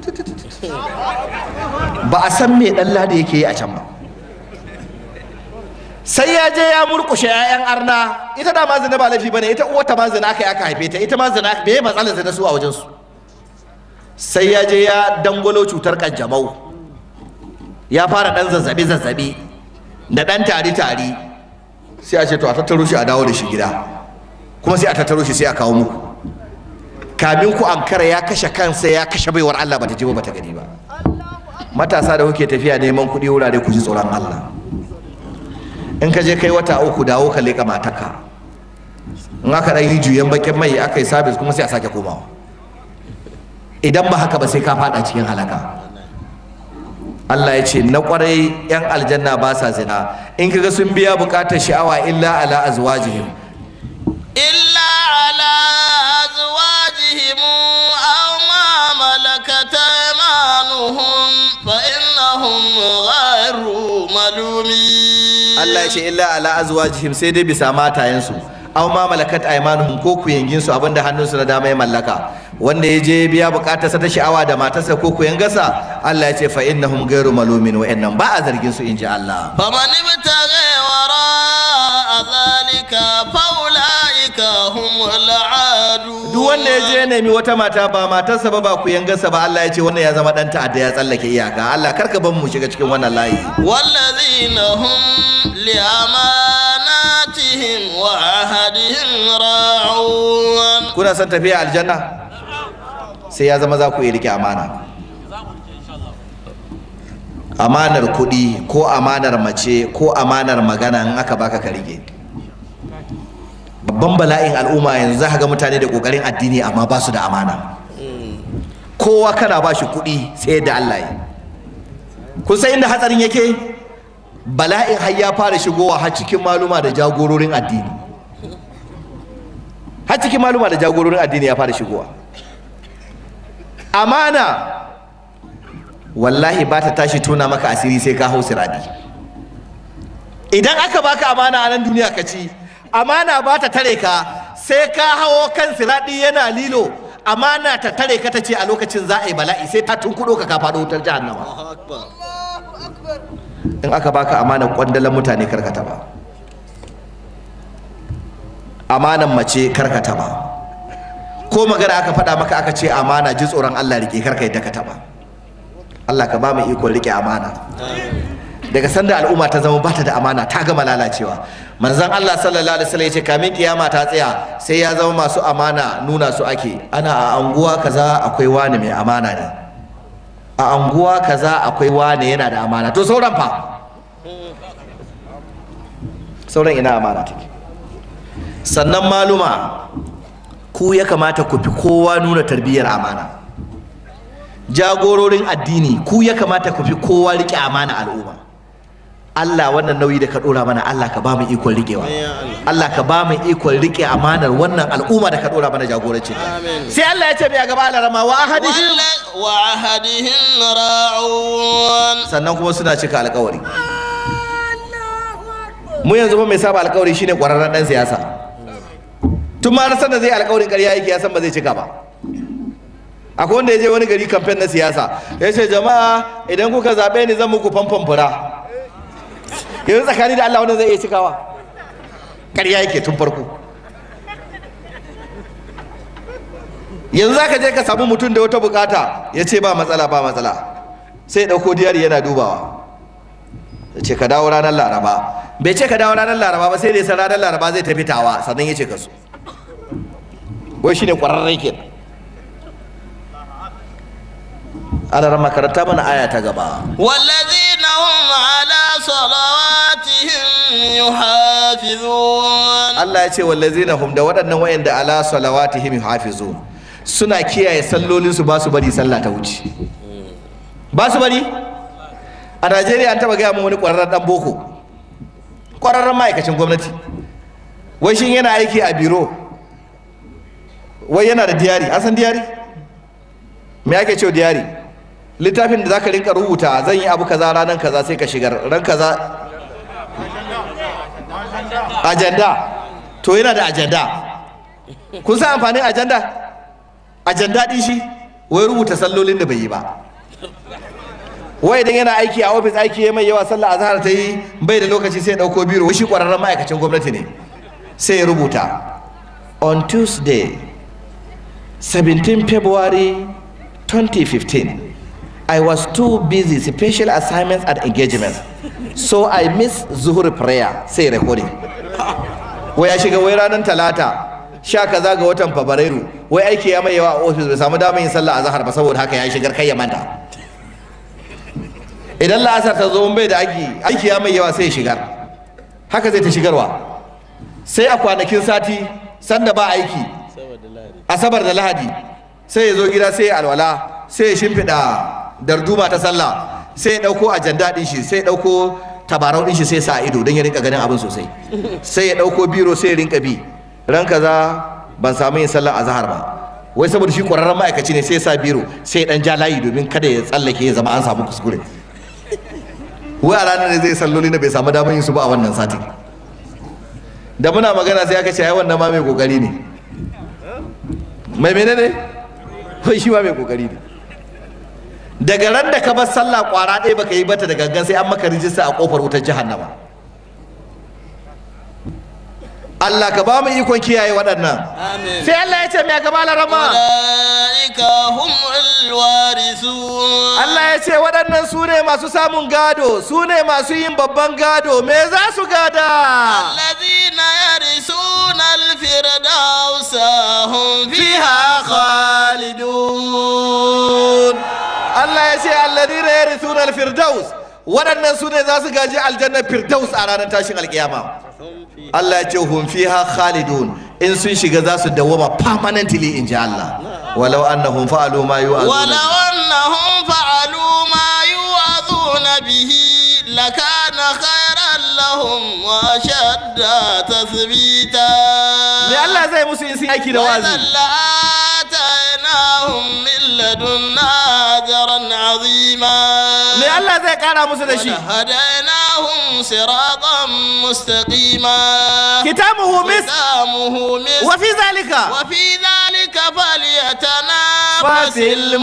A: ba a san me dan ladi yake yi a can ba sai ya je ya murkushe 'ya'yan arna ita da ma zina ba laifi bane ita uwarta ma zina aka aka haife ta ita ma zina me matsalar zina su a wajen su sai ya je ya dangwalo cutar kanjamau ya fara dan zazzabi zazzabi da dan tari tari sai a ce to a tattaro shi a dawo da shi gida kuma sai a tattaro shi sai a kawo muku kamin ku ankara ya kashe kansa ya kashe baiwar Allah bata ji ba bata gani ba matasa da kuke tafiya neman kuɗi wurare ku ji tsoron Allah in ka je kai wata uku dawo ka leƙa mataka in aka ɗan yi juyen bakin mai aka yi sabis kuma sai a sake komawa idan ba haka ba sai ka faɗa cikin halaka Allah ya ce na kwarai yan aljanna ba sa zina in kaga sun biya bukatar sha'awa illa ala azwajihim
C: إلا على أزواجهم أو ما ملكت أيمانهم فإنهم غير ملومين
A: Allah ya ce illa ala azwajihim sai dai bisa matayensu aw ma malakat aymanuhum ko kuyangin su abinda hannunsu na dama ya mallaka wanda ya je biya bukatarsa ta sha'awa da matarsa ko kuyangarsa Allah ya ce fa innahum ghairu malumin wa innam ba a zargin su inji Allah
C: فمن ابتغي وراء ذلك فأولئك هم العادون
A: duk wanda ya je nemi wata mata ba matarsa ba ba kuyangarsa ba Allah ya ce wannan ya zama dan ta'adda ya tsallake iyaka Allah karka ban mu shiga cikin wannan layi
C: والذين هم لأماناتهم وعهدهم راعون
A: kuna son tafiya aljanna sai ya zama za ku iya rike amana amanar kuɗi ko amanar mace ko amanar magana in aka baka ka rike babban bala'in al'umma yanzu za ka ga mutane da ƙoƙarin addini amma ba su da amana kowa kana ba shi kuɗi sai da Allah yi kun san inda hatsarin yake bala'in har ya fara shigowa har cikin maluma da jagororin addini har cikin maluma da jagororin addini ya fara shigowa amana wallahi ba ta tashi tona maka asiri sai ka hau siradi idan aka baka amana a nan duniya ka ci amana ba ta tare ka sai ka hawo kan siradi yana lilo amana ta tare ka ta ce a lokacin za a yi bala'i sai ta tunkuɗo ka ka faɗo wutar jahannama in aka baka amanar kwandalan mutane karkata ba amanan mace karkata ba ko magana aka faɗa maka aka ce amana ji tsoron Allah rike karka yadda ka taɓa Allah ka ba mu ikon rike amana daga sanda al'umma ta zama bata da amana ta gama lalacewa manzon Allah sallallahu alaihi wasallam ya ce kamin kiyama ta tsaya sai ya zama masu amana nuna su ake ana a anguwa kaza akwai wani mai amana ne a anguwa kaza akwai wani yana da amana to sauran fa sauran ina amana take sannan maluma ku ya kamata ku fi kowa nuna tarbiyyar amana jagororin addini ku ya kamata ku fi kowa rike amana al'umma Allah wannan nauyi da ka dora mana Allah ka ba mu ikon rikewa Allah ka ba mu ikon rike amanar wannan al'umma da ka dora mana jagoranci sai Allah ya ce mai gaba alarama wa ahadihim
C: wa ahadihim ra'un
A: sannan kuma suna cika alkawari mu yanzu ba mai saba alkawari shine kwararren dan siyasa tun ma na da zai alkawarin ƙarya yake ya san ba zai cika ba akwai wanda ya je wani gari kamfen na siyasa ya ce jama'a idan kuka zaɓe ni zan muku famfan fura yanzu tsakani da Allah wanda zai iya cikawa ƙarya yake tun farko yanzu zaka je ka samu mutum da wata bukata ya ce ba matsala ba matsala sai ya ɗauko diyari yana dubawa ya ce ka dawo ranar laraba bai ce ka dawo ranar laraba ba sai da ya san ranar laraba zai tafi tawa sannan ya ce ka so wai shine ƙwararren kenan ana ran makaranta mana aya ta gaba
C: والذين هم على صلواتهم يحافظون
A: Allah ya ce wallazina hum da waɗannan wayanda ala salawatihim yuhafizun suna kiyaye sallolinsu ba su bari sallah ta wuce ba su bari a Najeriya an taba gaya min wani ƙwararren ɗan boko ƙwararren ma'aikacin gwamnati wai shin yana aiki a biro wai yana da diyari an san diyari me ake cewa diyari littafin da zaka rinka rubuta zan yi abu kaza ranar kaza sai ka shigar ran kaza ajanda to yana da ajanda kun san amfanin ajanda ajanda din shi wai rubuta sallolin da bai yi ba wai idan yana aiki a ofis aiki ya mai yawa sallah azhar ta yi bai da lokaci sai ya dauko biro wai shi kwararren ma'aikacin gwamnati ne sai ya rubuta on tuesday 17 february 2015 i was too busy special assignments and engagements so i missed zuhur prayer sai recording wai ya shiga wai ranar talata sha kaza ga watan fabrairu wai aiki ya mai yawa a ofis bai samu damar yin sallah azhar ba saboda haka ya shigar kai ya manta idan la'asar ta zo bai da aiki aiki ya mai yawa sai ya shigar haka zai ta shigarwa sai a kwanakin sati sanda ba aiki asabar da lahadi sai ya zo gida sai ya alwala sai ya shimfiɗa darduma ta sallah sai ya ɗauko ajanda ɗin shi sai ya ɗauko tabarau ɗin shi sai sa ido don ya rinka ganin abin sosai sai ya ɗauko biro sai ya rinka bi ran kaza ban samu yin sallar azahar ba wai saboda shi ƙwararren ma'aikaci ne sai ya sa biro sai ya ɗan ja layi domin kada ya tsallake ya zama an samu kuskure wai a ranar ne zai salloli na bai samu damar yin su ba a wannan sati da muna magana sai aka ce ai wannan ma mai kokari ne mai menene wai shi ma mai kokari ne daga ran da ka bar sallah kwara ɗaya baka yi bata da gangan sai an maka rijista a kofar wutar jahannama Allah ka ba mu ikon kiyaye waɗannan sai Allah ya ce mai gaba larama
C: أولئك هم الوارثون
A: Allah ya ce waɗannan su ne masu samun gado su ne masu yin babban gado me za su gada
C: الذين يرثون الفردوس هم فيها
A: khalidun Allah ya ce alladhina yarithuna al-firdaus waɗannan su ne za su gaji aljanna firdaus a ranar tashin alkiyama Allah ya ce hum fiha khalidun in sun shiga za su dawwama permanently in ji Allah walau annahum fa'alu ma yu'azuna
C: ولو أنهم فعلوا ما يوعظون به لكان خيرا لهم وأشد تثبيتا
A: me Allah zai musu in sun aiki da
C: وإذا
A: wazi
C: لآتيناهم من لدنا أجرا عظيما
A: me Allah zai kara musu da shi
C: ولهديناهم صراطا مستقيما
A: kitabuhu mis
C: ختامه مسك
A: wa fi zalika
C: وفي ذلك فليتنافس
A: fasil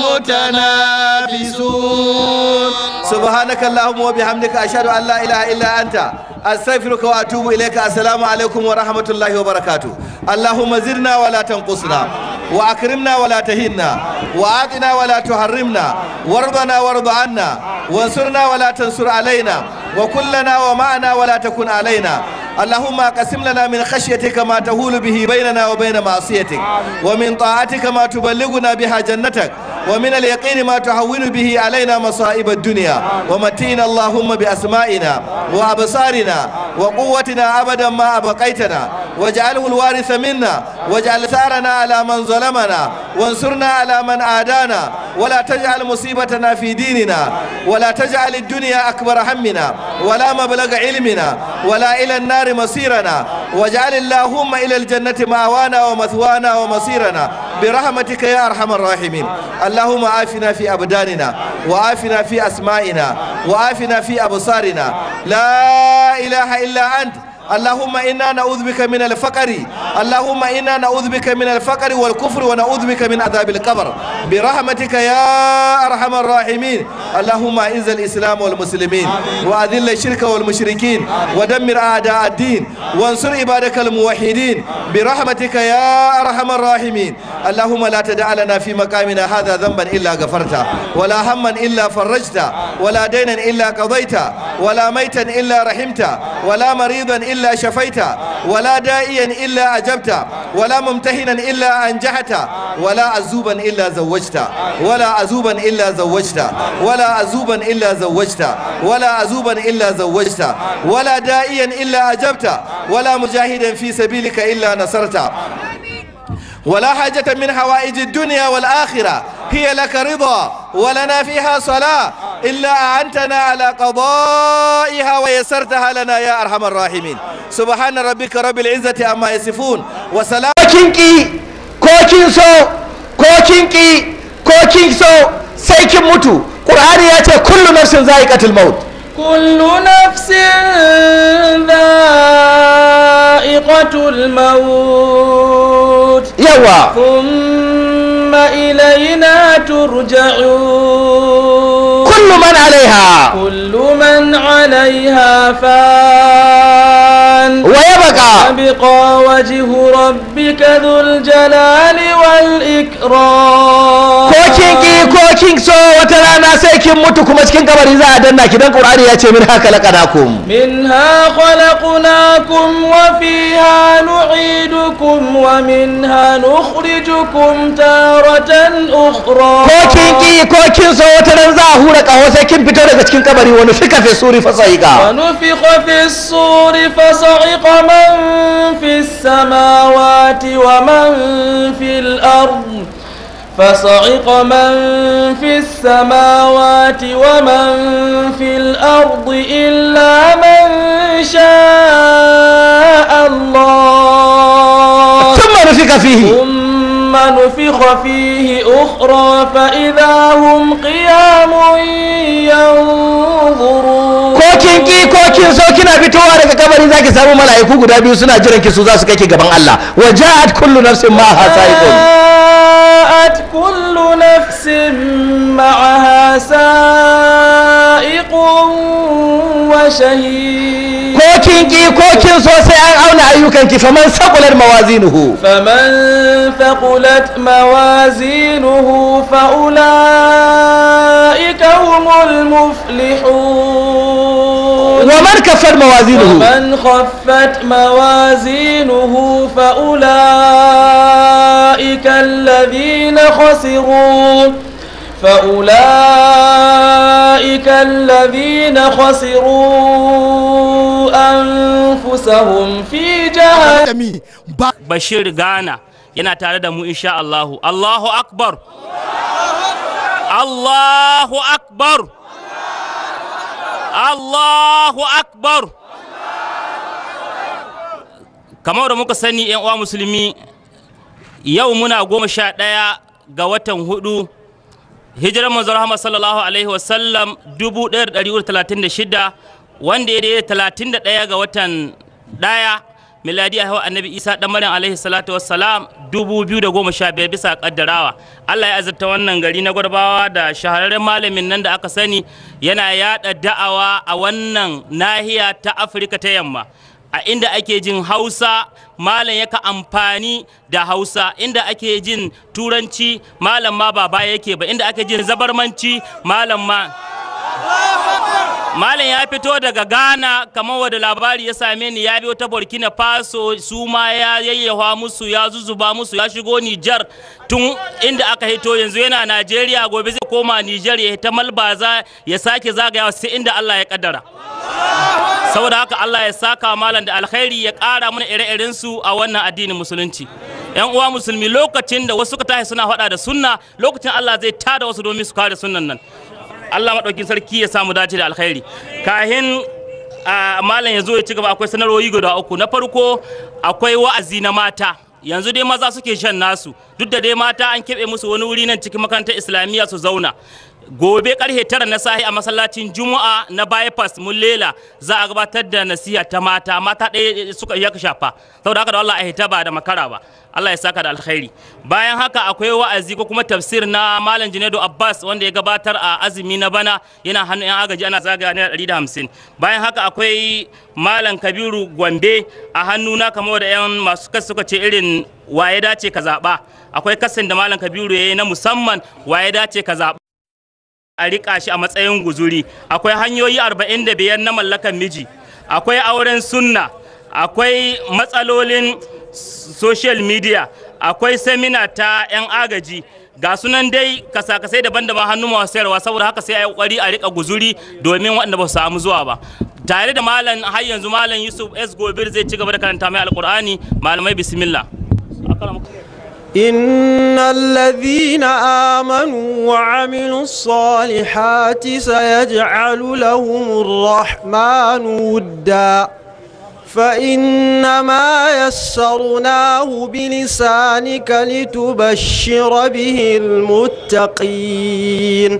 A: mutanafisun subhanaka allahumma wa bihamdika ashhadu an la ilaha illa anta astaghfiruka wa atubu ilayka assalamu alaikum wa rahmatullahi wa barakatuh allahumma zidna wa la tanqusna wa akrimna wa la tahinna wa atina wa la tuharrimna warḍana warḍa anna wansurna wa la tansur alaina وكلنا ومعنا ولا تكن علينا اللهم اقسم لنا من خشيتك ما تهول به بيننا وبين معصيتك ومن طاعتك ما تبلغنا بها جنتك ومن اليقين ما تهون به علينا مصائب الدنيا ومتينا اللهم بأسمائنا وأبصارنا وقوتنا أبدا ما أبقيتنا واجعله الوارث منا واجعل ثارنا على من ظلمنا وانصرنا على من عادانا ولا تجعل مصيبتنا في ديننا ولا تجعل الدنيا أكبر همنا ولا مبلغ علمنا ولا إلى النار مصيرنا واجعل اللهم إلى الجنة مأوانا ومثوانا ومصيرنا برحمتك يا أرحم الراحمين اللهم عافنا في أبداننا وعافنا في أسمائنا وعافنا في أبصارنا لا إله إلا أنت اللهم إنا نعوذ بك من الفقر اللهم إنا نعوذ بك من الفقر والكفر ونعوذ بك من عذاب القبر برحمتك يا أرحم الراحمين اللهم أعز الإسلام والمسلمين وأذل الشرك والمشركين ودمر أعداء الدين وانصر عبادك الموحدين برحمتك يا أرحم الراحمين اللهم لا تدع لنا في مقامنا هذا ذنبا إلا غفرته ولا هما إلا فرجته ولا دينا إلا قضيته ولا ميتا إلا رحمته ولا مريضا إلا شفيته ولا دائيا إلا أجبته ولا ممتهنا إلا أنجحته ولا عزوبا إلا زوجته ولا عزوبا إلا زوجته ولا عزوبا إلا زوجته ولا عزوبا إلا زوجته ولا دائيا إلا أجبته ولا مجاهدا في سبيلك إلا نصرته ولا حاجة من حوائج الدنيا والآخرة هي لك رضا ولنا فيها صلاة إلا أعنتنا على قضائها ويسرتها لنا يا أرحم الراحمين سبحان ربك رب العزة عما يصفون وسلام
D: kinki ko kin so ko kinki ko kin so sai kin mutu qur'ani ya ce kullu nafsin za'iqatul maut
B: كل نفس ذائقة الموت
D: yawa
B: ثم إلينا ترجعون
D: kullu man alaiha
B: كل من عليها فان
D: wa yabqa
B: يبقى وجه ربك ذو الجلال والإكرام
D: ko kinki ko kin so wata rana sai kin mutu kuma cikin kabari za a danna ki dan qur'ani ya ce min haka laqadakum
B: منها خلقناكم وفيها نعيدكم ومنها نخرجكم تارة أخرى
D: ko kinki ko kin so wata ran za a hura kaho sai kin fito daga cikin kabari wani fika fi suri fasaika
B: ونفخ في الصور فصعق من في السماوات ومن في الأرض فصعق من في السماوات ومن في الأرض إلا من شاء الله
D: ثم نفika fihi
B: ثم نفخ فيه أخرى فإذا هم قيام ينظرون
D: ko kin ki ko kin so kina fitowa daga kabari zaki samu mala'iku guda biyu suna jiran ki su za su kai ki gaban Allah wa ja'at kullu nafsin ma sa'iqun
B: جاءت كل نفس معها سائق وشهيد
D: ko kin ki ko kin so sai an auna ayyukan ki faman saqulat mawazinuhu
B: فمن ثقلت موازينه فأولئك هم المفلحون
D: wa man kaffat mawazinuhu
B: ومن خفت موازينه فأولئك الذين خسروا فأولئك الذين خسروا أنفسهم في جهنم
E: Bashir Ghana yana tare da mu insha Allahu. Allahu Akbar. Allahu Akbar. Allahu Akbar. Kamar da muka sani ‘yan uwa musulmi, yau muna goma sha ɗaya ga watan hudu, hijirar manzon Rahama sallallahu Alaihi wasallam 1136 wanda ya daidai 31 ga watan ɗaya miladi a hawa annabi isa dan maryam alaihi salatu wassalam 2015 bisa kaddarawa Allah ya azurta wannan gari na gwarbawa da shahararren malamin nan da aka sani yana yada da'awa a wannan nahiya ta Afirka ta yamma a inda ake jin Hausa malam yaka amfani da Hausa inda ake jin turanci malam ma ba baya yake ba inda ake jin zabarmanci malam ma malam ya fito daga ghana kamar wadda labari ya same ni ya biyo ta burkina faso su ma ya yayyawa musu ya zuzuba musu ya shigo nijar tun inda aka hito yanzu yana najeriya gobe zai koma nijar ya ta malbaza ya sake zagayawa sai inda allah ya kaddara saboda haka allah ya saka malam da alkhairi ya kara mana ire-iren su a wannan addinin musulunci yan uwa musulmi lokacin da wasu ka tashi suna faɗa da sunna lokacin allah zai tada wasu domin su kare sunnan nan Allah maɗaukin sarki ya samu dace da alkhairi kahin a malam ya zo ya ci gaba akwai sanarwoyi guda uku na farko akwai wa'azi na mata yanzu dai maza suke shan nasu duk da dai mata an keɓe musu wani wuri nan cikin makarantar islamiyya su zauna gobe karfe tara na sahi a masallacin juma'a na bypass mullela za a gabatar da nasiha ta mata mata ɗaya suka ya shafa saboda haka da Allah a hita ba da makara ba Allah ya saka da alkhairi bayan haka akwai wa'azi ko kuma tafsir na malam Junaidu Abbas wanda ya gabatar a azumi na bana yana hannun yan agaji ana zagaya naira ɗari da hamsin bayan haka akwai malam Kabiru Gombe a hannuna kamar da yan masu kasu suka ce irin waye dace ka zaɓa akwai kasin da malam Kabiru ya yi na musamman waye dace ka zaɓa a riƙa shi a matsayin guzuri akwai hanyoyi 45 na mallakan miji akwai auren sunna akwai matsalolin social media akwai semina ta 'yan agaji ga sunan dai kasa-kasai daban-daban hannu masu sayarwa saboda haka sai a yi kokari a rika guzuri domin waɗanda ba su samu zuwa ba tare da malam har yanzu malam yusuf s gobir zai ci gaba da karanta mai alkur'ani malamai bismillah
F: إن الذين آمنوا وعملوا الصالحات سيجعل لهم الرحمن ودا فإنما يسرناه بلسانك لتبشر به المتقين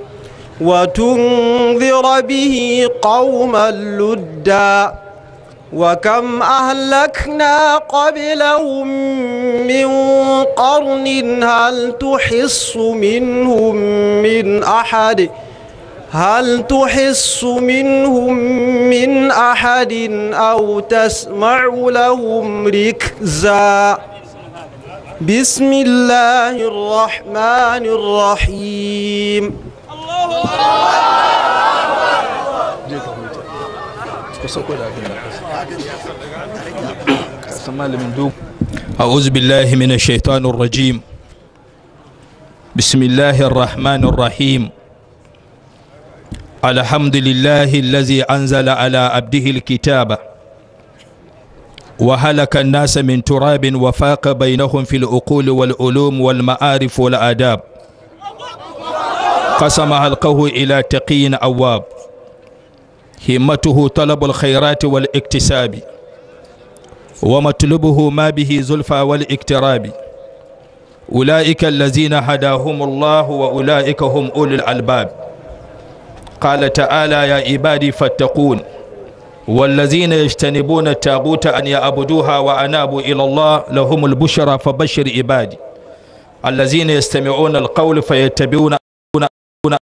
F: وتنذر به قوما لدا وكم أهلكنا قبلهم من قرن هل تحس منهم من أحد هل تحس منهم من أحد أو تسمع لهم ركزا بسم الله الرحمن الرحيم
G: أعوذ بالله من الشيطان الرجيم بسم الله الرحمن الرحيم الحمد لله الذي أنزل على عبده الكتاب وهلك الناس من تراب وفاق بينهم في العقول والعلوم والمعارف والآداب قسم حلقه إلى تقي أواب همته طلب الخيرات والاكتساب ومطلبه ما به زلفى والاقتراب أولئك الذين هداهم الله وأولئك هم أولي الألباب قال تعالى يا عبادي فاتقون والذين يجتنبون التاغوت أن يعبدوها وأنابوا إلى الله لهم البشرى فبشر عبادي الذين يستمعون القول فيتبعون